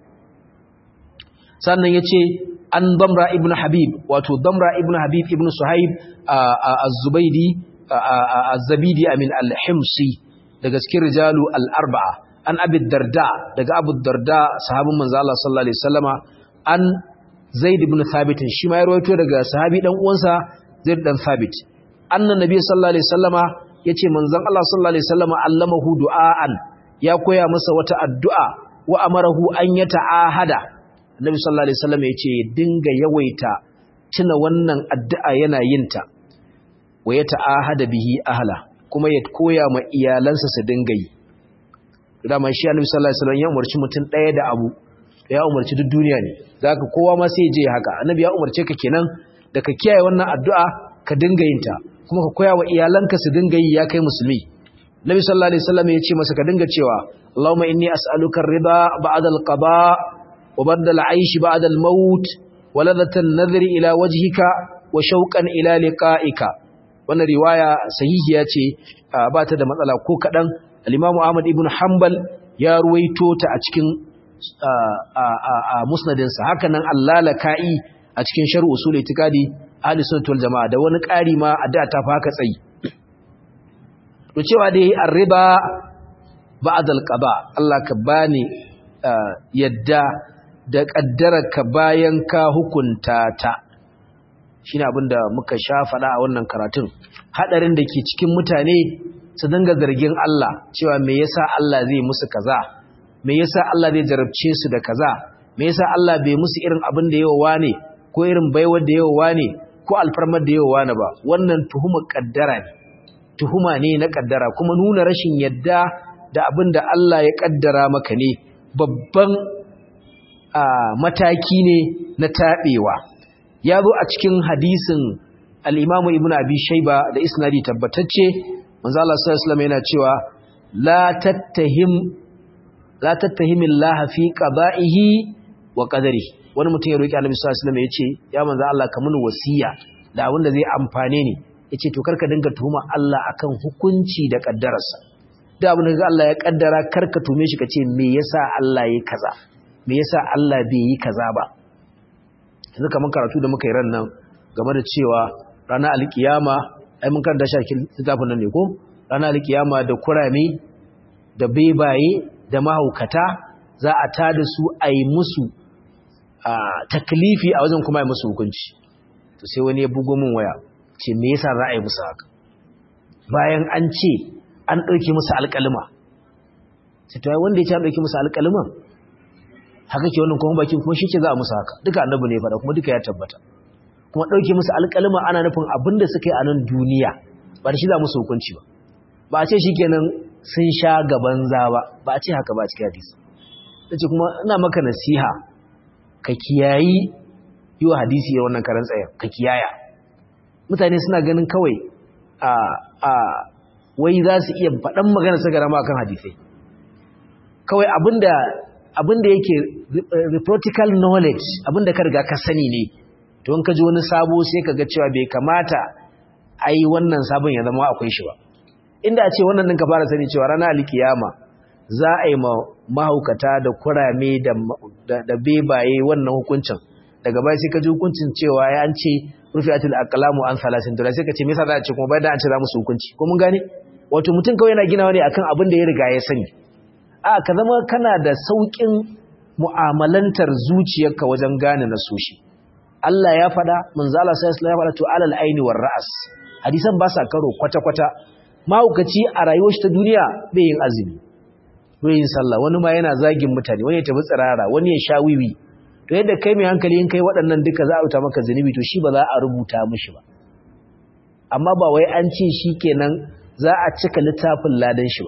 sannan yace an damra ibn habib wato damra ibn habib ibn suhaib az-zubaydi az-zabidi amin al-himsi daga cikin rijalu al-arba'a an abi darda daga abu darda sahabin manzo Allah sallallahu alaihi wasallama an zaid ibn thabit shi ma ya rawaito daga sahabi dan uwansa zaid dan thabit annan nabi sallallahu alaihi wasallama yace manzon Allah sallallahu alaihi wasallama allamahu du'aan ya koya masa wata addu'a wa amarahu an yata'ahada Nabi sallallahu alaihi wasallam yace dinga yawaita tuna wannan addu'a yana yin ta wa ya ta'ahada bihi ahla kuma ya koya ma iyalansa su dinga yi dama shi Annabi sallallahu alaihi wasallam ya umarci mutum ɗaya da abu ya umarci duk duniya ne zaka kowa ma sai je haka Annabi ya umarce ka kenan da ka kiyaye wannan addu'a ka dinga yin ta kuma ka koya wa iyalanka su dinga yi ya kai musulmi Nabi sallallahu alaihi wasallam ya ce masa ka dinga cewa Allahumma inni as'aluka ar-ridha ba'da al-qada' وبرد العيش بعد الموت ولذة النذر إلى وجهك وشوقا إلى لقائك wannan riwaya sahihiya ce ba ta da matsala ko kaɗan al-Imam Ahmad ibn Hanbal ya ruwaito ta a cikin musnadinsa haka nan allalaka'i a cikin sharh usul itikadi ahli sunnah wal jamaa da wani ƙari ma a da ta faka tsayi to cewa dai ar-riba ba'da al-qada Allah ka bani yadda da ka bayan ka hukunta ta shi ne abinda muka sha faɗa a wannan karatun haɗarin da ke cikin mutane su dinga zargin Allah cewa me yasa Allah zai musu kaza me yasa Allah zai jarabce su da kaza me yasa Allah bai musu irin abin da yawa ne ko irin baiwar da yawa ne ko alfarmar da yawa ne ba wannan tuhuma kaddara ne tuhuma ne na kaddara kuma nuna rashin yadda da abin da Allah ya kaddara maka ne babban mataki ne na taɓewa ya zo a cikin hadisin al'imamu ibn abi shaiba da isnadi tabbatacce manzo Allah sallallahu yana cewa la tattahim la tattahimin laha fi qada'ihi wa qadari wani mutum ya roki Annabi sallallahu alaihi wasallam yace ya manzo Allah ka mun wasiya da abin da zai amfane ni yace to karka dinga tuhuma Allah akan hukunci da kaddararsa da abin da Allah ya kaddara karka tume shi kace me yasa Allah yayi kaza me yasa Allah bai yi kaza ba yanzu kaman karatu da muka yi ran nan game da cewa ranar alkiyama ai mun karanta shi littafin nan ne ko ranar alkiyama da kurame da bebaye da mahaukata za a tada su a yi musu taklifi a wajen kuma yi musu hukunci to sai wani ya bugo min waya ce me yasa za a yi musu haka bayan an ce an ɗauke musu alƙalima sai to wanda ya ce an ɗauke musu alƙaliman haka ke wannan kuma bakin kuma shi ce za a musu haka duka annabi ne faɗa kuma duka ya tabbata kuma ɗauke musu alƙalima ana nufin abin da suka yi a nan duniya ba da shi za musu hukunci ba ba a ce shi kenan sun sha gaban za ba ba a ce haka ba a cikin hadisi ta ce kuma ina maka nasiha ka kiyayi yi wa hadisi ya wannan karan tsayen ka kiyaya mutane suna ganin kawai a a wai za su iya faɗan magana su gara ma kan hadisai kawai abinda abinda yake practical knowledge abinda ka riga ka sani ne to in ka ji wani sabo sai ka ga cewa bai kamata ai wannan sabon ya zama akwai shi ba inda a ce wannan ɗin ka fara sani cewa ranar alkiyama za a yi mahaukata da kurame da bebaye wannan hukuncin daga baya sai ka ji hukuncin cewa ya an ce rufiatul aqlamu an salasin dole sai ka ce me yasa za a ce kuma bayan da an ce za musu hukunci ko mun gane wato mutum kawai yana ginawa ne akan abin da ya riga ya sani a ka zama kana da saukin mu'amalantar zuciyarka wajen gane na soshi Allah ya faɗa manzo Allah sai ya faɗa to alal aini war ra'as hadisan ba sa karo kwata kwata mahaukaci a rayuwar shi ta duniya bai yin azumi bai yin sallah wani ma yana zagin mutane wani ya tafi tsirara wani ya sha wiwi to yadda kai mai hankali in kai waɗannan duka za a rubuta maka zunubi to shi ba za a rubuta mishi ba amma ba wai an ce shi kenan za a cika littafin ladan shi ba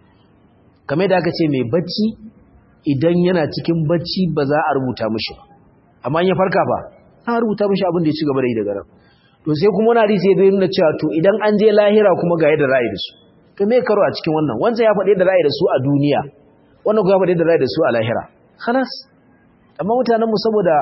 kamar da aka ce mai bacci idan yana cikin bacci ba za a rubuta mishi ba amma in ya farka ba an rubuta mishi abin da ya ci gaba da yi daga nan to sai kuma wani hadisi ya nuna cewa to idan an je lahira kuma ga yadda ra'ayi da su to me karo a cikin wannan wancan ya faɗi yadda ra'ayi da su a duniya wannan kuma ya faɗi yadda ra'ayi da su a lahira khalas amma mutanen mu saboda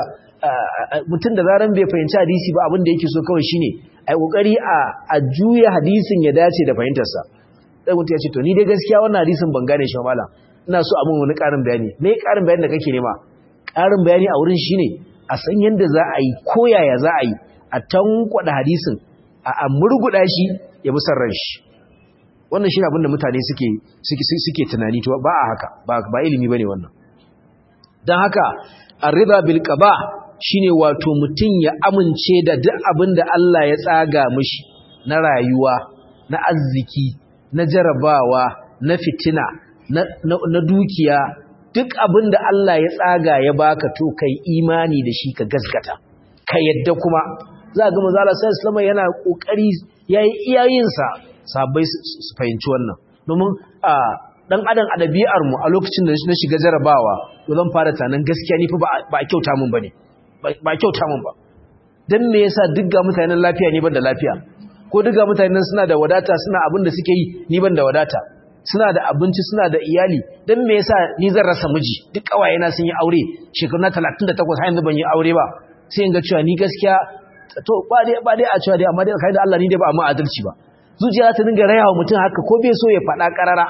mutum da zaran bai fahimci hadisi ba abin da yake so kawai shine ai kokari a a juya hadisin ya dace da fahimtar sa sai mutum ya ce to ni dai gaskiya wannan hadisin ban gane shi ba malam ina so a mun wani ƙarin bayani me ƙarin bayani da kake nema ƙarin bayani a wurin shine a san yadda za a yi koyaya za a yi a tankwada hadisin a murguda shi ya musar ran shi wannan shi abinda mutane suke suke tunani to ba a haka ba ilimi bane wannan dan haka ar-ridha bil qada shine wato mutun ya amince da duk abinda Allah ya tsaga mishi na rayuwa na arziki na jarabawa na fitina na, na dukiya duk abinda Allah ya tsaga ya baka to kai imani da shi ka gaskata ka yadda kuma za ga manzo Allah sallallahu alaihi yana kokari yayi iyayensa sabai su fahimci wannan domin a dan adam a dabi'ar mu a lokacin da na shiga jarabawa to zan fara tanan gaskiya ni fa ba a kyauta mun bane ba kyauta mun ba dan me yasa duk ga mutanen lafiya ni ban da lafiya ko duk ga mutanen suna da wadata suna abin da suke yi ni ban da wadata suna da abinci suna da iyali dan me yasa ni zan rasa miji duk kawayena sun yi aure shekaru na 38 har yanzu ban yi aure ba sai in ga cewa ni gaskiya to ba dai ba dai a cewa dai amma dai kai da Allah ni dai ba amma adalci ba zuciya ta dinga rayawa mutum haka ko bai so ya faɗa karara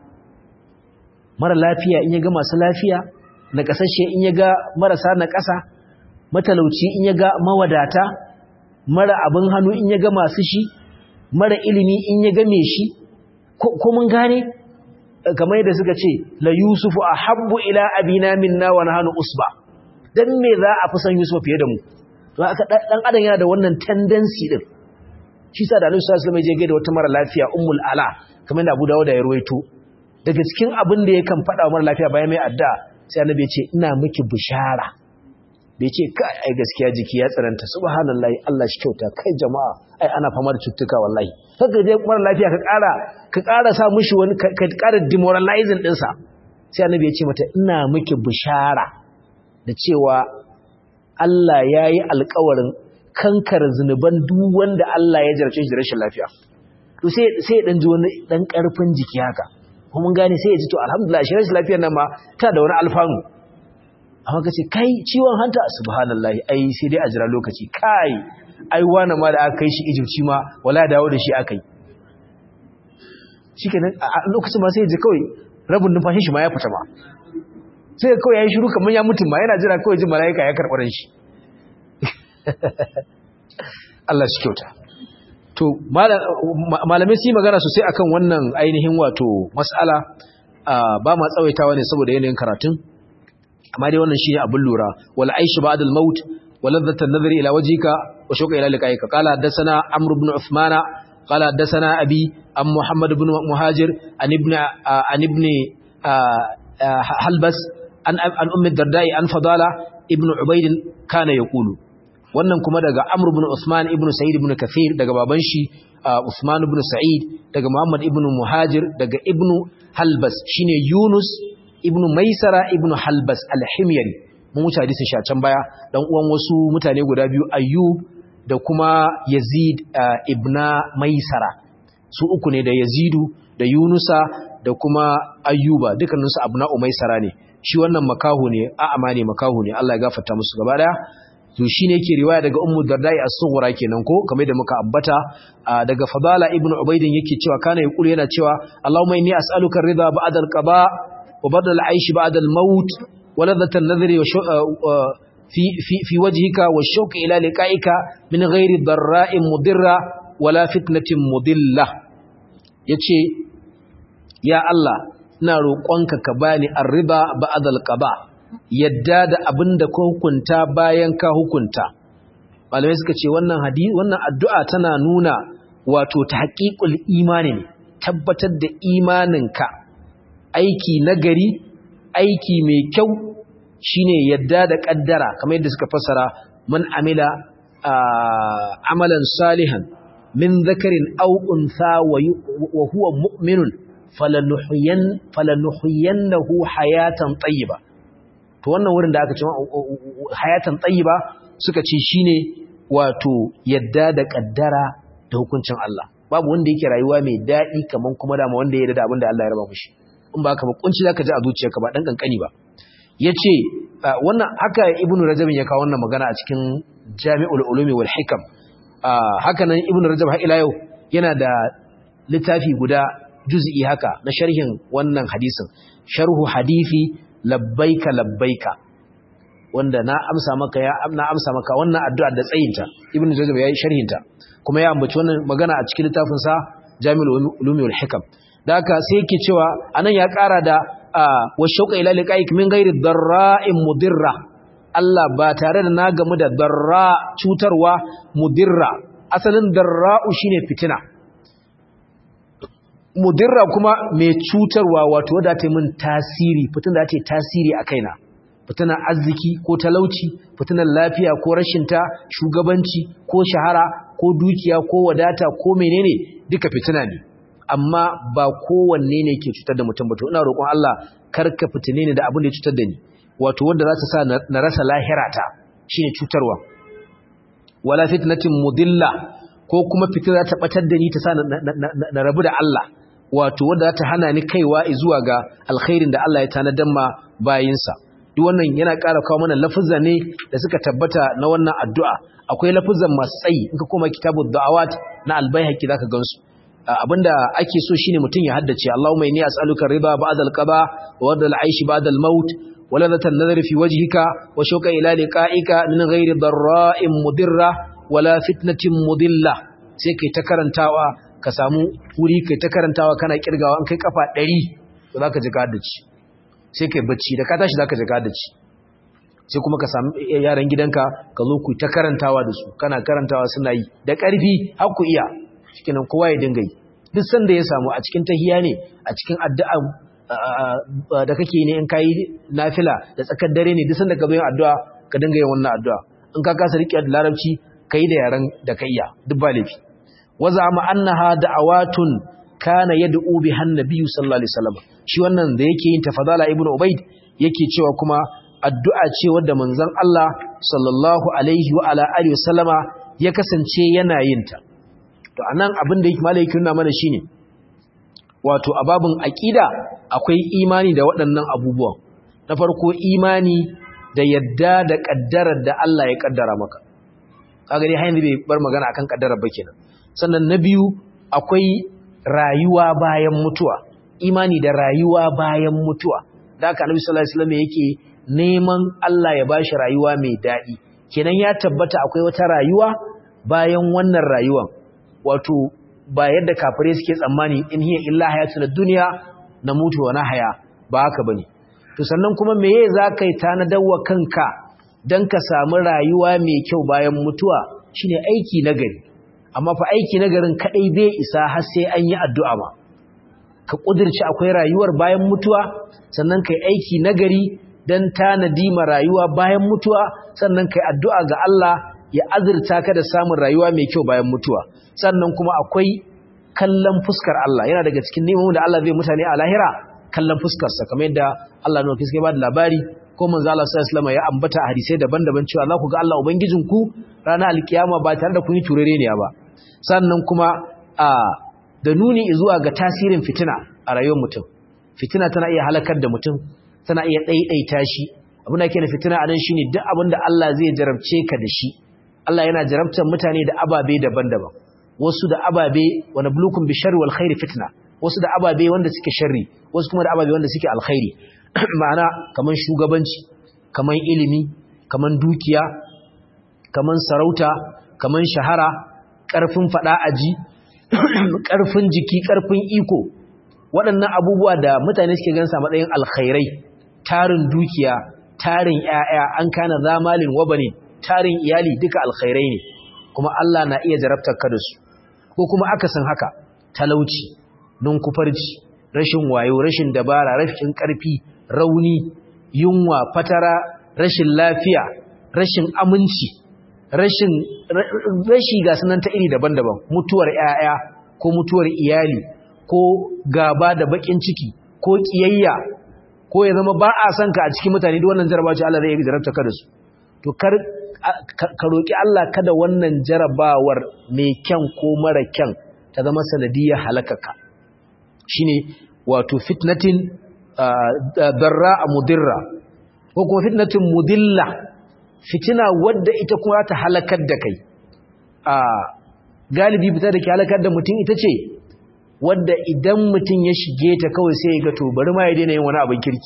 mara lafiya in ya ga masu lafiya na kasashe in ya ga marasa na ƙasa matalauci in ya ga mawadata mara abin hannu in ya ga masu shi mara ilimi in ya ga me shi ko mun gane kamar yadda suka ce la yusufu ahabbu ila abina minna wa nahnu usba dan me za a fi san yusuf fiye da mu to aka dan adam yana da wannan tendency din shi sa da Annabi sallallahu alaihi wasallam ya je da wata mara lafiya ummul ala kamar da Abu Dawud ya ruwaito daga cikin abin da yakan faɗa wa mara lafiya bayan mai adda sai Annabi ya ce ina miki bishara bai ce kai ai gaskiya jiki ya tsananta subhanallahi Allah shi kyauta kai jama'a ai ana fama da cututtuka wallahi kaga dai mara lafiya ka ƙara ka ƙara sa mishi wani ka ƙara demoralizing din sa sai Annabi ya ce mata ina miki bishara da cewa Allah yayi alƙawarin kankar zunuban duk wanda Allah ya jarce shi da rashin lafiya to sai sai dan ji wani dan karfin jiki haka ko mun gane sai ya ji to alhamdulillah shi rashin lafiyar nan ma ta da wani alfanu amma kace kai ciwon hanta subhanallahi ai sai dai a jira lokaci kai ai wani ma da aka kai shi Egypt ma wala dawo da shi aka yi shikenan a lokacin ma sai ya ji kawai rabin numfashin shi ma ya fita ma sai kawai yayi shiru kamar ya mutum ma yana jira kawai jin malaika ya karɓar shi Allah shi kyauta to malamai su yi magana sosai akan wannan ainihin wato mas'ala ba ma tsawaitawa ne saboda yanayin karatun amma dai wannan shine abin lura wal aishu ba'da al maut wa ladhatu an-nazari ila wajhika wa shauqa ila liqa'ika qala hadathana amr ibn uthmana qala hadathana abi am muhammad ibn muhajir an ibn an ibn halbas an an ummi dardai an fadala ibn ubayd kana yaqulu wannan kuma daga Amr ibn Usman ibn Sa'id ibn Kathir daga baban shi Usman ibn Sa'id daga Muhammad ibn Muhajir daga Ibn Halbas shine Yunus ibn Maisara ibn Halbas al-Himyari mun wuce hadisin shi a can baya dan uwan wasu mutane guda biyu Ayyub da kuma Yazid ibn Maisara su uku ne da Yazidu da Yunusa da kuma Ayyuba dukkaninsu abna Umaisara ne shi wannan makahu ne a'ama ne makahu ne Allah ya gafarta musu gaba daya to shine yake riwaya daga ummu dardai as-sughra kenan ko kamar da muka ambata daga fadala ibnu ubaidin yake cewa kana yaqulu yana cewa allahumma inni as'aluka ar-ridha ba'da al-qada wa ba'da al-aish ba'da al-maut wa ladhata an-nadhri wa fi fi fi wajhika wa shawq ila liqa'ika min ghairi darra'in mudirra wala fitnatin mudilla yace ya allah ina roƙonka ka bani ar-ridha ba'da al-qada yadda da abin da ka hukunta bayan ka hukunta malamai suka ce wannan hadisi wannan addu'a tana nuna wato tahqiqul imani ne tabbatar da imaninka aiki nagari aiki mai kyau shine yadda da kaddara kamar yadda suka fassara man amila amalan salihan min dhakarin aw untha wa huwa mu'minun falanuhyan falanuhyannahu hayatan tayyiba to wannan wurin da aka ce hayatan tayyiba suka ce shine wato yadda da kaddara da hukuncin Allah babu wanda yake rayuwa mai dadi kaman kuma da wanda ya yarda da abin da Allah ya raba mishi in ba ka ba kunci zaka ji a zuciyarka ba dan kankani ba yace wannan haka ibnu rajab ya kawo wannan magana a cikin jami'ul ulumi wal hikam haka nan ibnu rajab har ila yau yana da littafi guda juz'i haka na sharhin wannan hadisin sharhu hadisi labbaika labbaika wanda na amsa maka ya na amsa maka wannan addu'a da tsayinta ibn jazab yayi sharhinta kuma ya ambaci wannan magana a cikin littafin sa jami'ul ulumi wal hikam da haka sai yake cewa anan ya ƙara da wa shauqa ila liqa'ik min ghairi darra'in mudirra Allah ba tare da na gamu da darra cutarwa mudirra asalin darra'u shine fitina mudirra kuma mai cutarwa wato wadda ta min tasiri fitin da ta tasiri a kaina fitinan arziki ko talauci fitinan lafiya ko rashinta shugabanci ko shahara ko dukiya ko wadata ko menene duka fitina ne amma ba kowanne ne ke cutar da mutum ba to ina roƙon Allah karka fitine ni da abin da ya cutar da ni wato wanda za ta sa na rasa lahirata shine cutarwa wala fitnatin mudilla ko kuma fitina ta batar da ni ta sa na rabu da Allah wato wanda za ta hana ni kaiwa zuwa ga alkhairin da Allah ya tanadan ma bayinsa duk wannan yana ƙara kawo mana lafuzza ne da suka tabbata na wannan addu'a akwai lafuzzan masu tsayi in ka koma kitabud da'awat na albayhaqi zaka gansu abinda ake so shine mutum ya haddace Allahumma inni as'aluka ridha ba'da al-qada wa wadda al-aish ba'da al-maut wa ladata an-nadhri fi wajhika wa shauqa ila liqa'ika min ghairi darra'in mudirra wala fitnatin mudilla sai kai ta karantawa ka samu wuri kai ta karantawa kana kirgawa an kai kafa 100 to zaka ji haddace sai kai bacci da ka tashi zaka ji haddace sai kuma ka samu yaran gidanka ka zo ku ta karantawa da su kana karantawa suna yi da ƙarfi har ku iya shikenan kowa ya dinga yi duk sanda ya samu a cikin tahiya ne a cikin addu'a da kake ne in kai nafila da tsakar dare ne duk sanda ka zo yin addu'a ka dinga yin wannan addu'a in ka kasa riƙe da larabci kai da yaran da kai ya duk ba laifi waza ma annaha da'awatun kana yad'u biha an-nabiy sallallahu alaihi wasallam shi wannan da yake yin tafadala ibnu ubayd yake cewa kuma addu'a ce wadda manzon Allah sallallahu alaihi wa ala alihi wasallama ya kasance yana yin ta to anan abin da yake malai nuna mana shine wato ababun aqida akwai imani da waɗannan abubuwan na farko imani da yadda da kaddarar da Allah ya kaddara maka kaga dai hayin bai bar magana akan kaddarar ba kenan sannan na biyu akwai rayuwa bayan mutuwa imani da rayuwa bayan mutuwa da haka annabi sallallahu alaihi wasallam yake neman Allah ya bashi rayuwa mai dadi kenan ya tabbata akwai wata rayuwa bayan wannan rayuwan wato ba yadda kafirai suke tsammani in hiya illa hayatuna dunya namutu wa nahya ba haka bane to sannan kuma meye zaka yi tanadawa kanka dan ka samu rayuwa mai kyau bayan mutuwa shine aiki nagari amma fa aiki nagarin kadai bai isa har sai an yi addu'a ma ka kudirci akwai rayuwar bayan mutuwa sannan kai aiki nagari dan tanadi ma rayuwa bayan mutuwa sannan kai addu'a ga Allah ya azurta ka da samun rayuwa mai kyau bayan mutuwa sannan kuma akwai kallon fuskar Allah yana daga cikin neman da Allah zai mutane a lahira kallon fuskarsa kamar yadda Allah ne fiske ba da labari ko manzo Allah sallallahu alaihi ya ambata a hadisai daban-daban cewa za ku ga Allah ubangijinku ranar alkiyama ba tare da kun yi turere ne ba sannan kuma a da nuni zuwa ga tasirin fitina a rayuwar mutum fitina tana iya halakar da mutum tana iya ɗaiɗaita shi abin da yake da fitina anan shine duk abin da Allah zai jarabce ka da shi Allah yana jarabtar mutane da ababe daban-daban wasu da ababe wa nablukum bi sharri wal khairi fitna wasu da ababe wanda suke sharri wasu kuma da ababe wanda suke alkhairi ma'ana kaman shugabanci kaman ilimi kaman dukiya kaman sarauta kaman shahara karfin fada aji karfin jiki karfin iko waɗannan abubuwa da mutane suke gansa matsayin alkhairai tarin dukiya tarin ƴaƴa an kana zamalin wabani tarin iyali duka alkhairai ne kuma Allah na iya jarabtar ka da su ko kuma akasin haka talauci nunkufarci rashin wayo rashin dabara rashin ƙarfi rauni yunwa fatara rashin lafiya rashin aminci rashin rashi ga sunan ta iri daban-daban mutuwar ƴaƴa ko mutuwar iyali ko gaba da bakin ciki ko kiyayya ko ya zama ba a son ka a cikin mutane duk wannan jarabawa ce Allah zai jarabta ka da su to kar ka roki Allah kada wannan jarabawar mai kyan ko mara kyan ta zama sanadiyar halakaka shine wato fitnatin darra mudirra ko kuma fitnatin mudilla fitina wadda ita kuma ta halakar da kai a galibi fita da ke halakar da mutum ita ce wadda idan mutum ya shige ta kawai sai ya ga to bari ma ya daina yin wani abin kirki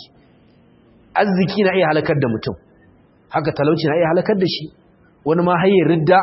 arziki na iya halakar da mutum haka talauci na iya halakar da shi wani ma hayyar ridda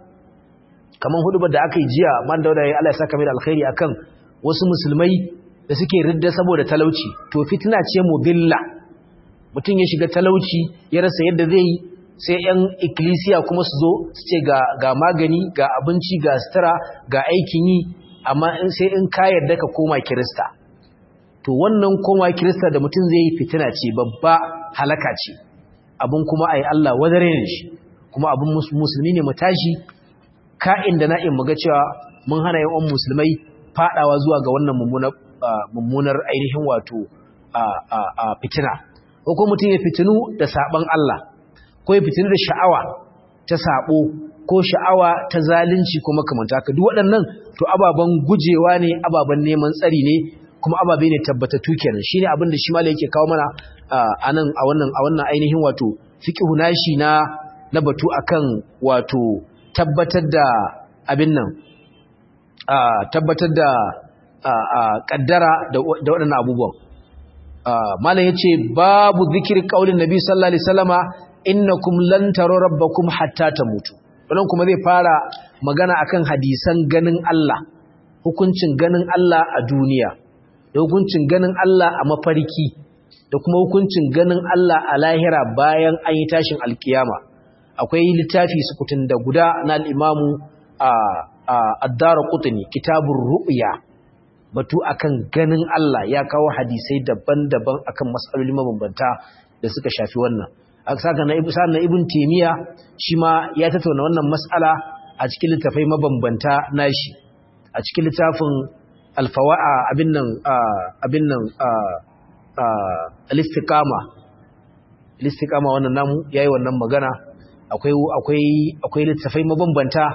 kamar hudubar da aka yi jiya man da wadda ya Allah ya saka mai da alkhairi akan wasu musulmai da suke ridda saboda talauci to fitina ce mubilla mutum ya shiga talauci ya rasa yadda zai yi sai yan ikkilisiya kuma su zo su ce ga magani ga abinci ga sutura ga aikin yi amma in sai in ka yarda ka koma kirista to wannan koma kirista da mutum zai yi fitina ce babba halaka ce abin kuma ai Allah wadare ne shi kuma abin musulmi ne mu tashi ka'in da na'in mu ga cewa mun hana yawan musulmai fadawa zuwa ga wannan mummunar ainihin wato a fitina ko kuma mutum ya fitinu da saban Allah ko ya fitinu da sha'awa ta sabo ko sha'awa ta zalunci ko makamanta ka duk waɗannan to ababen gujewa ne ababen neman tsari ne kuma ababe ne tabbatattu kenan shine abin da shi malai yake kawo mana anan a wannan a wannan ainihin wato fiqhu nashi na na batu akan wato tabbatar da abin nan tabbatar da kaddara da waɗannan abubuwan malam yace babu zikir qaulin nabi sallallahu alaihi wasallama innakum lan taru rabbakum hatta tamutu wannan kuma zai fara magana akan hadisan ganin Allah hukuncin ganin Allah a duniya da hukuncin ganin Allah a mafarki da kuma hukuncin ganin Allah a lahira bayan an yi tashin alkiyama akwai littafi sukutun da guda na al-imamu ad-darqutni kitabur ru'ya batu akan ganin Allah ya kawo hadisai daban-daban akan mas'aloli mabambanta da suka shafi wannan saka na ibn ibn timiya shi ma ya tattauna wannan mas'ala a cikin littafai mabambanta nashi a cikin littafin alfawa'a abin nan abin nan al-istiqama al-istiqama wannan namu yayi wannan magana akwai akwai akwai littafai mabambanta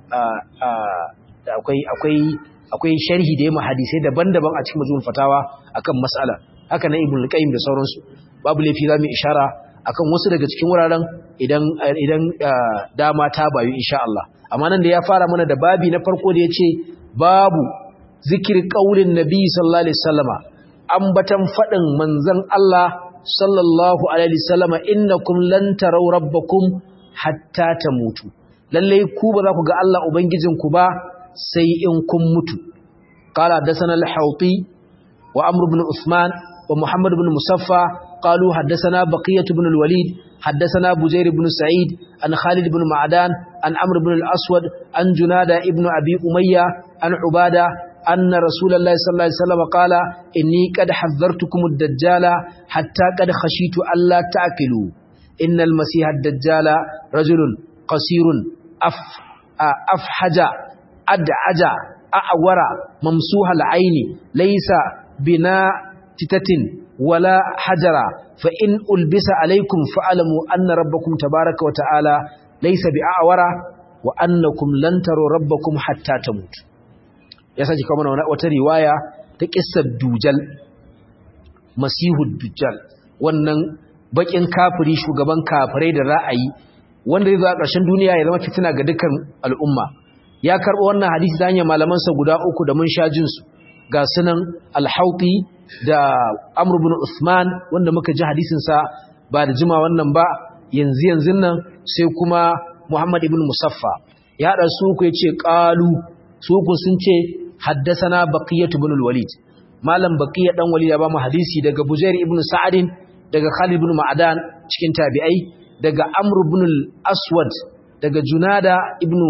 akwai akwai akwai sharhi da yamma hadisai daban-daban a cikin majmu'ul fatawa akan mas'ala haka na ibn al-qayyim da sauransu babu laifi zamu ishara akan wasu daga cikin wuraren idan idan dama ta bayu insha Allah amma nan da ya fara mana da babi na farko da yace babu zikir qaulin nabi sallallahu alaihi wasallama ambatan fadin manzon Allah sallallahu alaihi wasallama innakum lan taraw rabbakum hatta tamutu lalle ku ba za ku ga Allah ubangijinku ba sai in kun mutu qala dasana al-hawti wa amr ibn usman wa muhammad ibn musaffa قالوا حدثنا بقية بن الوليد حدثنا بزير بن سعيد عن خالد بن معدان عن عمرو بن الأسود عن جنادة ابن أبي أمية عن عبادة أن رسول الله صلى الله عليه وسلم قال إني قد حذرتكم الدجال حتى قد خشيت ألا تأكلوا إن المسيح الدجال رجل قصير أف أفحج أدعج أعور ممسوح العين ليس بنا تتة ولا حجرا فإن ألبس عليكم فألموا أن ربكم تبارك وتعالى ليس بأعور وأنكم لن تروا ربكم حتى تموت يساجي كمان وترواية تكس الدجال مسيح الدجال wannan bakin kafiri shugaban kafirai da ra'ayi wanda zai zo a ƙarshen duniya ya zama fitina ga dukkan al'umma ya karɓo wannan hadisi ta hanyar malamansa guda uku da mun sha jinsu ga sunan alhauti da amr ibn usman wanda muka ji hadisinsa ba da jima wannan ba yanzu yanzu nan sai kuma muhammad ibn musaffa ya haɗa su uku ya ce ƙalu su uku sun ce haddasana baqiyatu ibn al-walid malam baqiya dan walid ya ba mu hadisi daga bujair ibn sa'adin daga khalid ibn ma'adan cikin tabi'ai daga amr ibn al-aswad daga junada ibn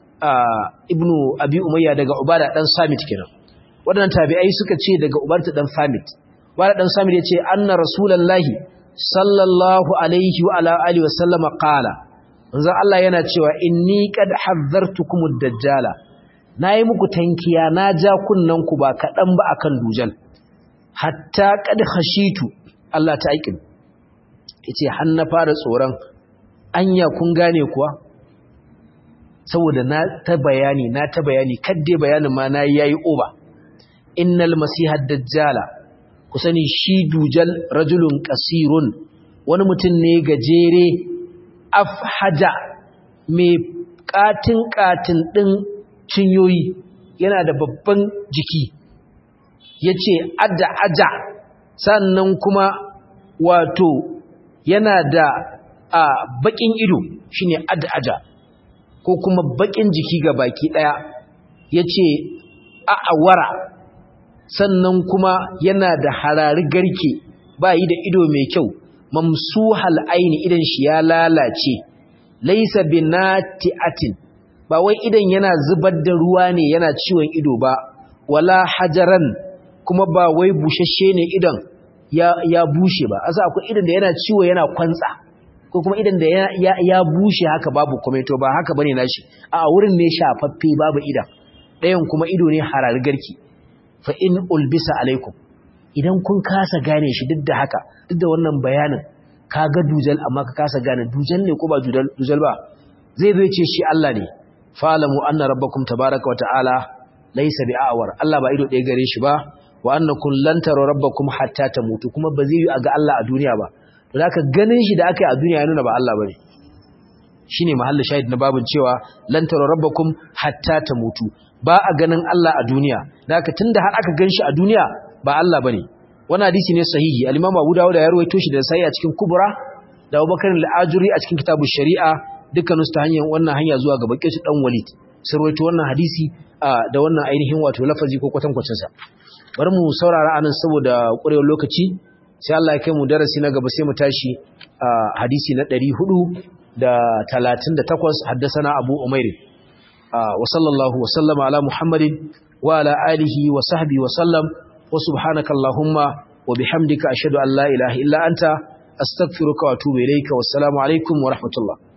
ibn abi umayya daga ubada dan samit kenan wadannan tabi'ai suka ce daga ubarta dan samit ubada dan samit yace anna rasulullahi sallallahu alaihi wa ala alihi wa sallama qala manzo Allah yana cewa inni qad hazzartukumud dajjala nayi muku tankiya na ja kunnan ku ba kadan ba akan dujal hatta qad khashitu Allah ta aikin yace har na fara tsoron anya kun gane kuwa saboda na ta bayani na ta bayani kadde bayanin ma na yayi oba innal masihad dajjala ku sani shi dujal rajulun qasirun wani mutum ne gajere afhaja mai katin katin din cinyoyi yana da babban jiki yace adda aja sannan kuma wato yana da a bakin ido shine adda aja ko kuma bakin jiki ga baki daya yace a'awara sannan kuma yana da harari garke ba yi da ido mai kyau mamsuhal aini idan shi ya lalace laysa binati'atin ba wai idan yana zubar da ruwa ne yana ciwon ido ba wala hajaran kuma ba wai bushashe ne idan ya, ya bushe ba asa akwai idan da yana ciwo yana kwantsa ko kuma idan da ya, ya, ya bushe haka babu kometo ba haka bane nashi a wurin ne shafaffe babu idan ɗayan kuma ido ne harari garki fa in ulbisa alaikum idan kun kasa gane shi duk da haka duk da wannan bayanin ka ga dujal amma ka kasa gane dujal ne ko ba dujal ba zai zo ce shi Allah ne fa'lamu anna rabbakum tabaaraka wa ta'ala laysa bi'awar Allah ba ido ɗaya gare shi ba wa annakum lan taru rabbakum hatta tamutu kuma ba zai yi ga Allah a duniya ba to zaka ganin shi da aka yi a duniya ya nuna ba Allah bane shine mahallin shahid na babun cewa lan taru rabbakum hatta tamutu ba a ganin Allah a duniya zaka tunda har aka ganshi a duniya ba Allah bane wannan hadisi ne sahihi al-Imam Abu Dawud ya rawaito shi da sai a cikin Kubra da Abubakar al-Ajuri a cikin kitabu Shari'a dukkan su ta hanyar wannan hanya zuwa ga Baqi dan Walid sun rawaito wannan hadisi da wannan ainihin wato lafazi ko kwatankwacin sa bari mu saurara anan saboda ƙurewar lokaci sai Allah ya kai mu darasi na gaba sai mu tashi hadisi na 438 haddasana Abu Umair wa sallallahu wa sallama ala Muhammadin wa ala alihi wa sahbihi wa sallam wa subhanaka allahumma wa bihamdika ashhadu an la ilaha illa anta astaghfiruka wa atubu ilayka wassalamu alaikum wa rahmatullah